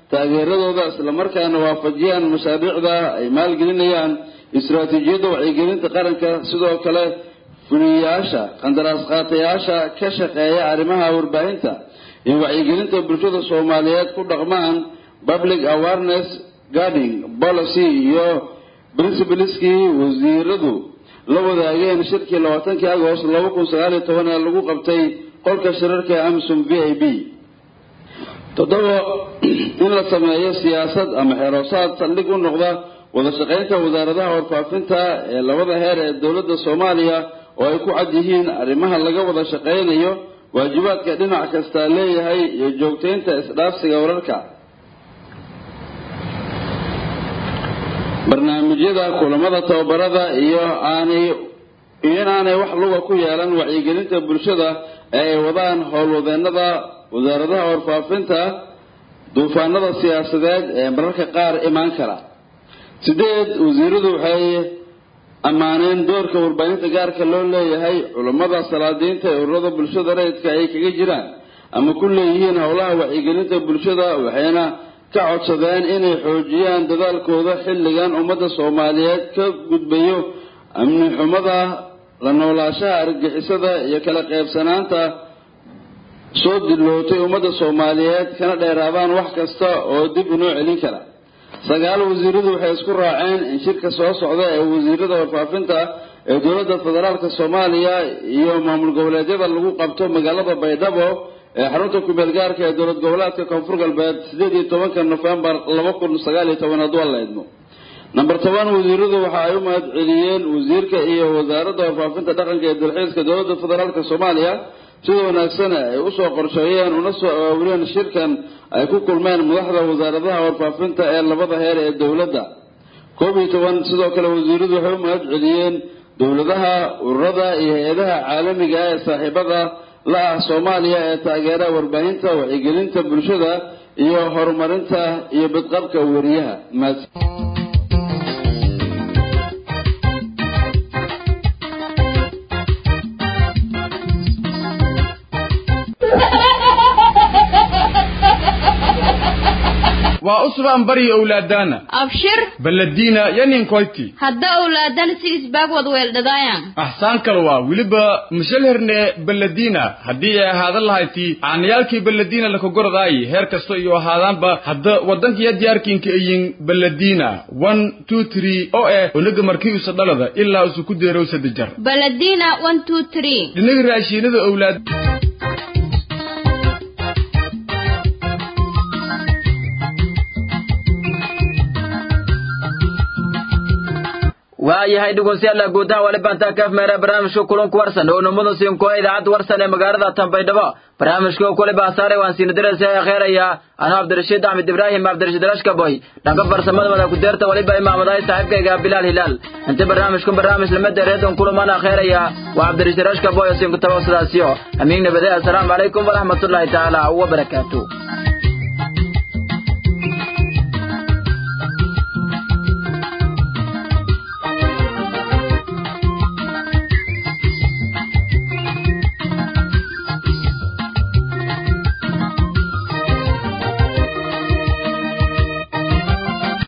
taageeradooda islamarkaana waafajiyaan mashaariicda ay maalgelinayaan istiraatiijiyadda wacyigelinta qaranka sidoo kale fuliyayaasha qandaraas qaatayaasha ka shaqeeya arrimaha warbaahinta iyo wacyigelinta bulshada soomaaliyeed ku dhaqmaan public awareness guarding policy iyo principaleskii wasiiradu la wadaageen shirkii labaatankii agost laba kun sagaal iyo toban ee lagu qabtay qolka shirarka ee amisom v i b toddoba in la sameeyo siyaasad ama xeroosaad saldhig u noqda wada shaqaynta wasaaradaha warfaafinta ee labada heer ee dowladda soomaaliya oo ay ku cad yihiin arrimaha laga wada shaqaynayo waajibaadka dhinac kasta leeyahay iyo joogtaynta isdhaafsiga wararka barnaamijyada kulamada tababarada iyo aanay iyo inaanay wax luga ku yeelan wacyigelinta bulshada ee ay wadaan howlwadeenada wasaaradaha warfaafinta duufaanada siyaasadeed ee mararka qaar imaan kara sideed wasiiradu waxay ammaaneen doorka warbaahinta gaarka loo leeyahay culammada salaadiinta ee ururada bulshada rayidka ay kaga jiraan ama ku leeyihiin howlaha wacyigelinta bulshada waxayna ka codsadeen inay xoojiyaan dadaalkooda xilligan ummadda soomaaliyeed ka gudbayo amni xumada la noolaashaha argagixisada iyo kala qaybsanaanta soo dilootay ummadda soomaaliyeed kana dheeraadaan wax kasta oo dib inoo celin kara sagaal wasiiradu waxay isku raaceen in shirka soo socda ee wasiirada warfaafinta ee dowladda federaalka soomaaliya iyo maamul goboleedyada lagu qabto magaalada baydhabo ee xarunta kumeel gaarka ee dowlad goboleedka koonfur galbeed sideed iyo tobanka nofembar laba kun sagaal iyo toban hadduu alla idmo number toban wasiiradu waxa ay u mahad celiyeen wasiirka iyo wasaaradda warfaafinta dhaqanka ee dalxiiska dowladda federaalka soomaaliya sida wanaagsan ay usoo qorsheeyeen una soo awaawireen shirkan ay ku kulmeen madaxda wasaaradaha warfaafinta ee labada heer ee dowladda koob iyo toban sidoo kale wasiiradu waxay u mahad celiyeen dowladaha ururada iyo hay-adaha caalamiga ee saaxiibada la ah soomaaliya ee taageera warbaahinta wacyigelinta bulshada iyo horumarinta iyo badqabka weriyaha waa usbaan bari owlaadaana abshir baladiina yaninkoyti hadda owlaadan si isbaag wad weeldhadaayan axsaan kale waa weliba mashalherne baladiina haddii ay ahaadan lahayti caanayaalkii baladiina lakagoradaayi heer kasta iyo ahaadaanba hadda waddankiya diyaarkiinka iyin baladiina one two three oo eh onaga markii usa dhalada ilaa usu ku deerow sadajar baladina one two three dhinaga raashiinada owlaad waayahay dhegeystayaal guud ahaan wali baantaa kaaf meera barnaamijka kulanku warsan oo namada siinko idaacadda warsan ee magaalada Tanbaydhabo barnaamijka kule baasaare waan siin diraysa kheeraya ana Cabdirashiid Ahmed Ibrahim Cabdirashiid Rashkaboy dhanka farsamada wada ku deerta waliba imaamadahay saaxiibkayga Bilal Hilal inta barnaamijkan barnaamij lama deereedan kulamana kheeraya waa Cabdirashiid Rashkaboy oo siin ku tabaasadaasiyo amiin nabada assalaamu calaykum waraxmatullaahi taala wa barakaatuh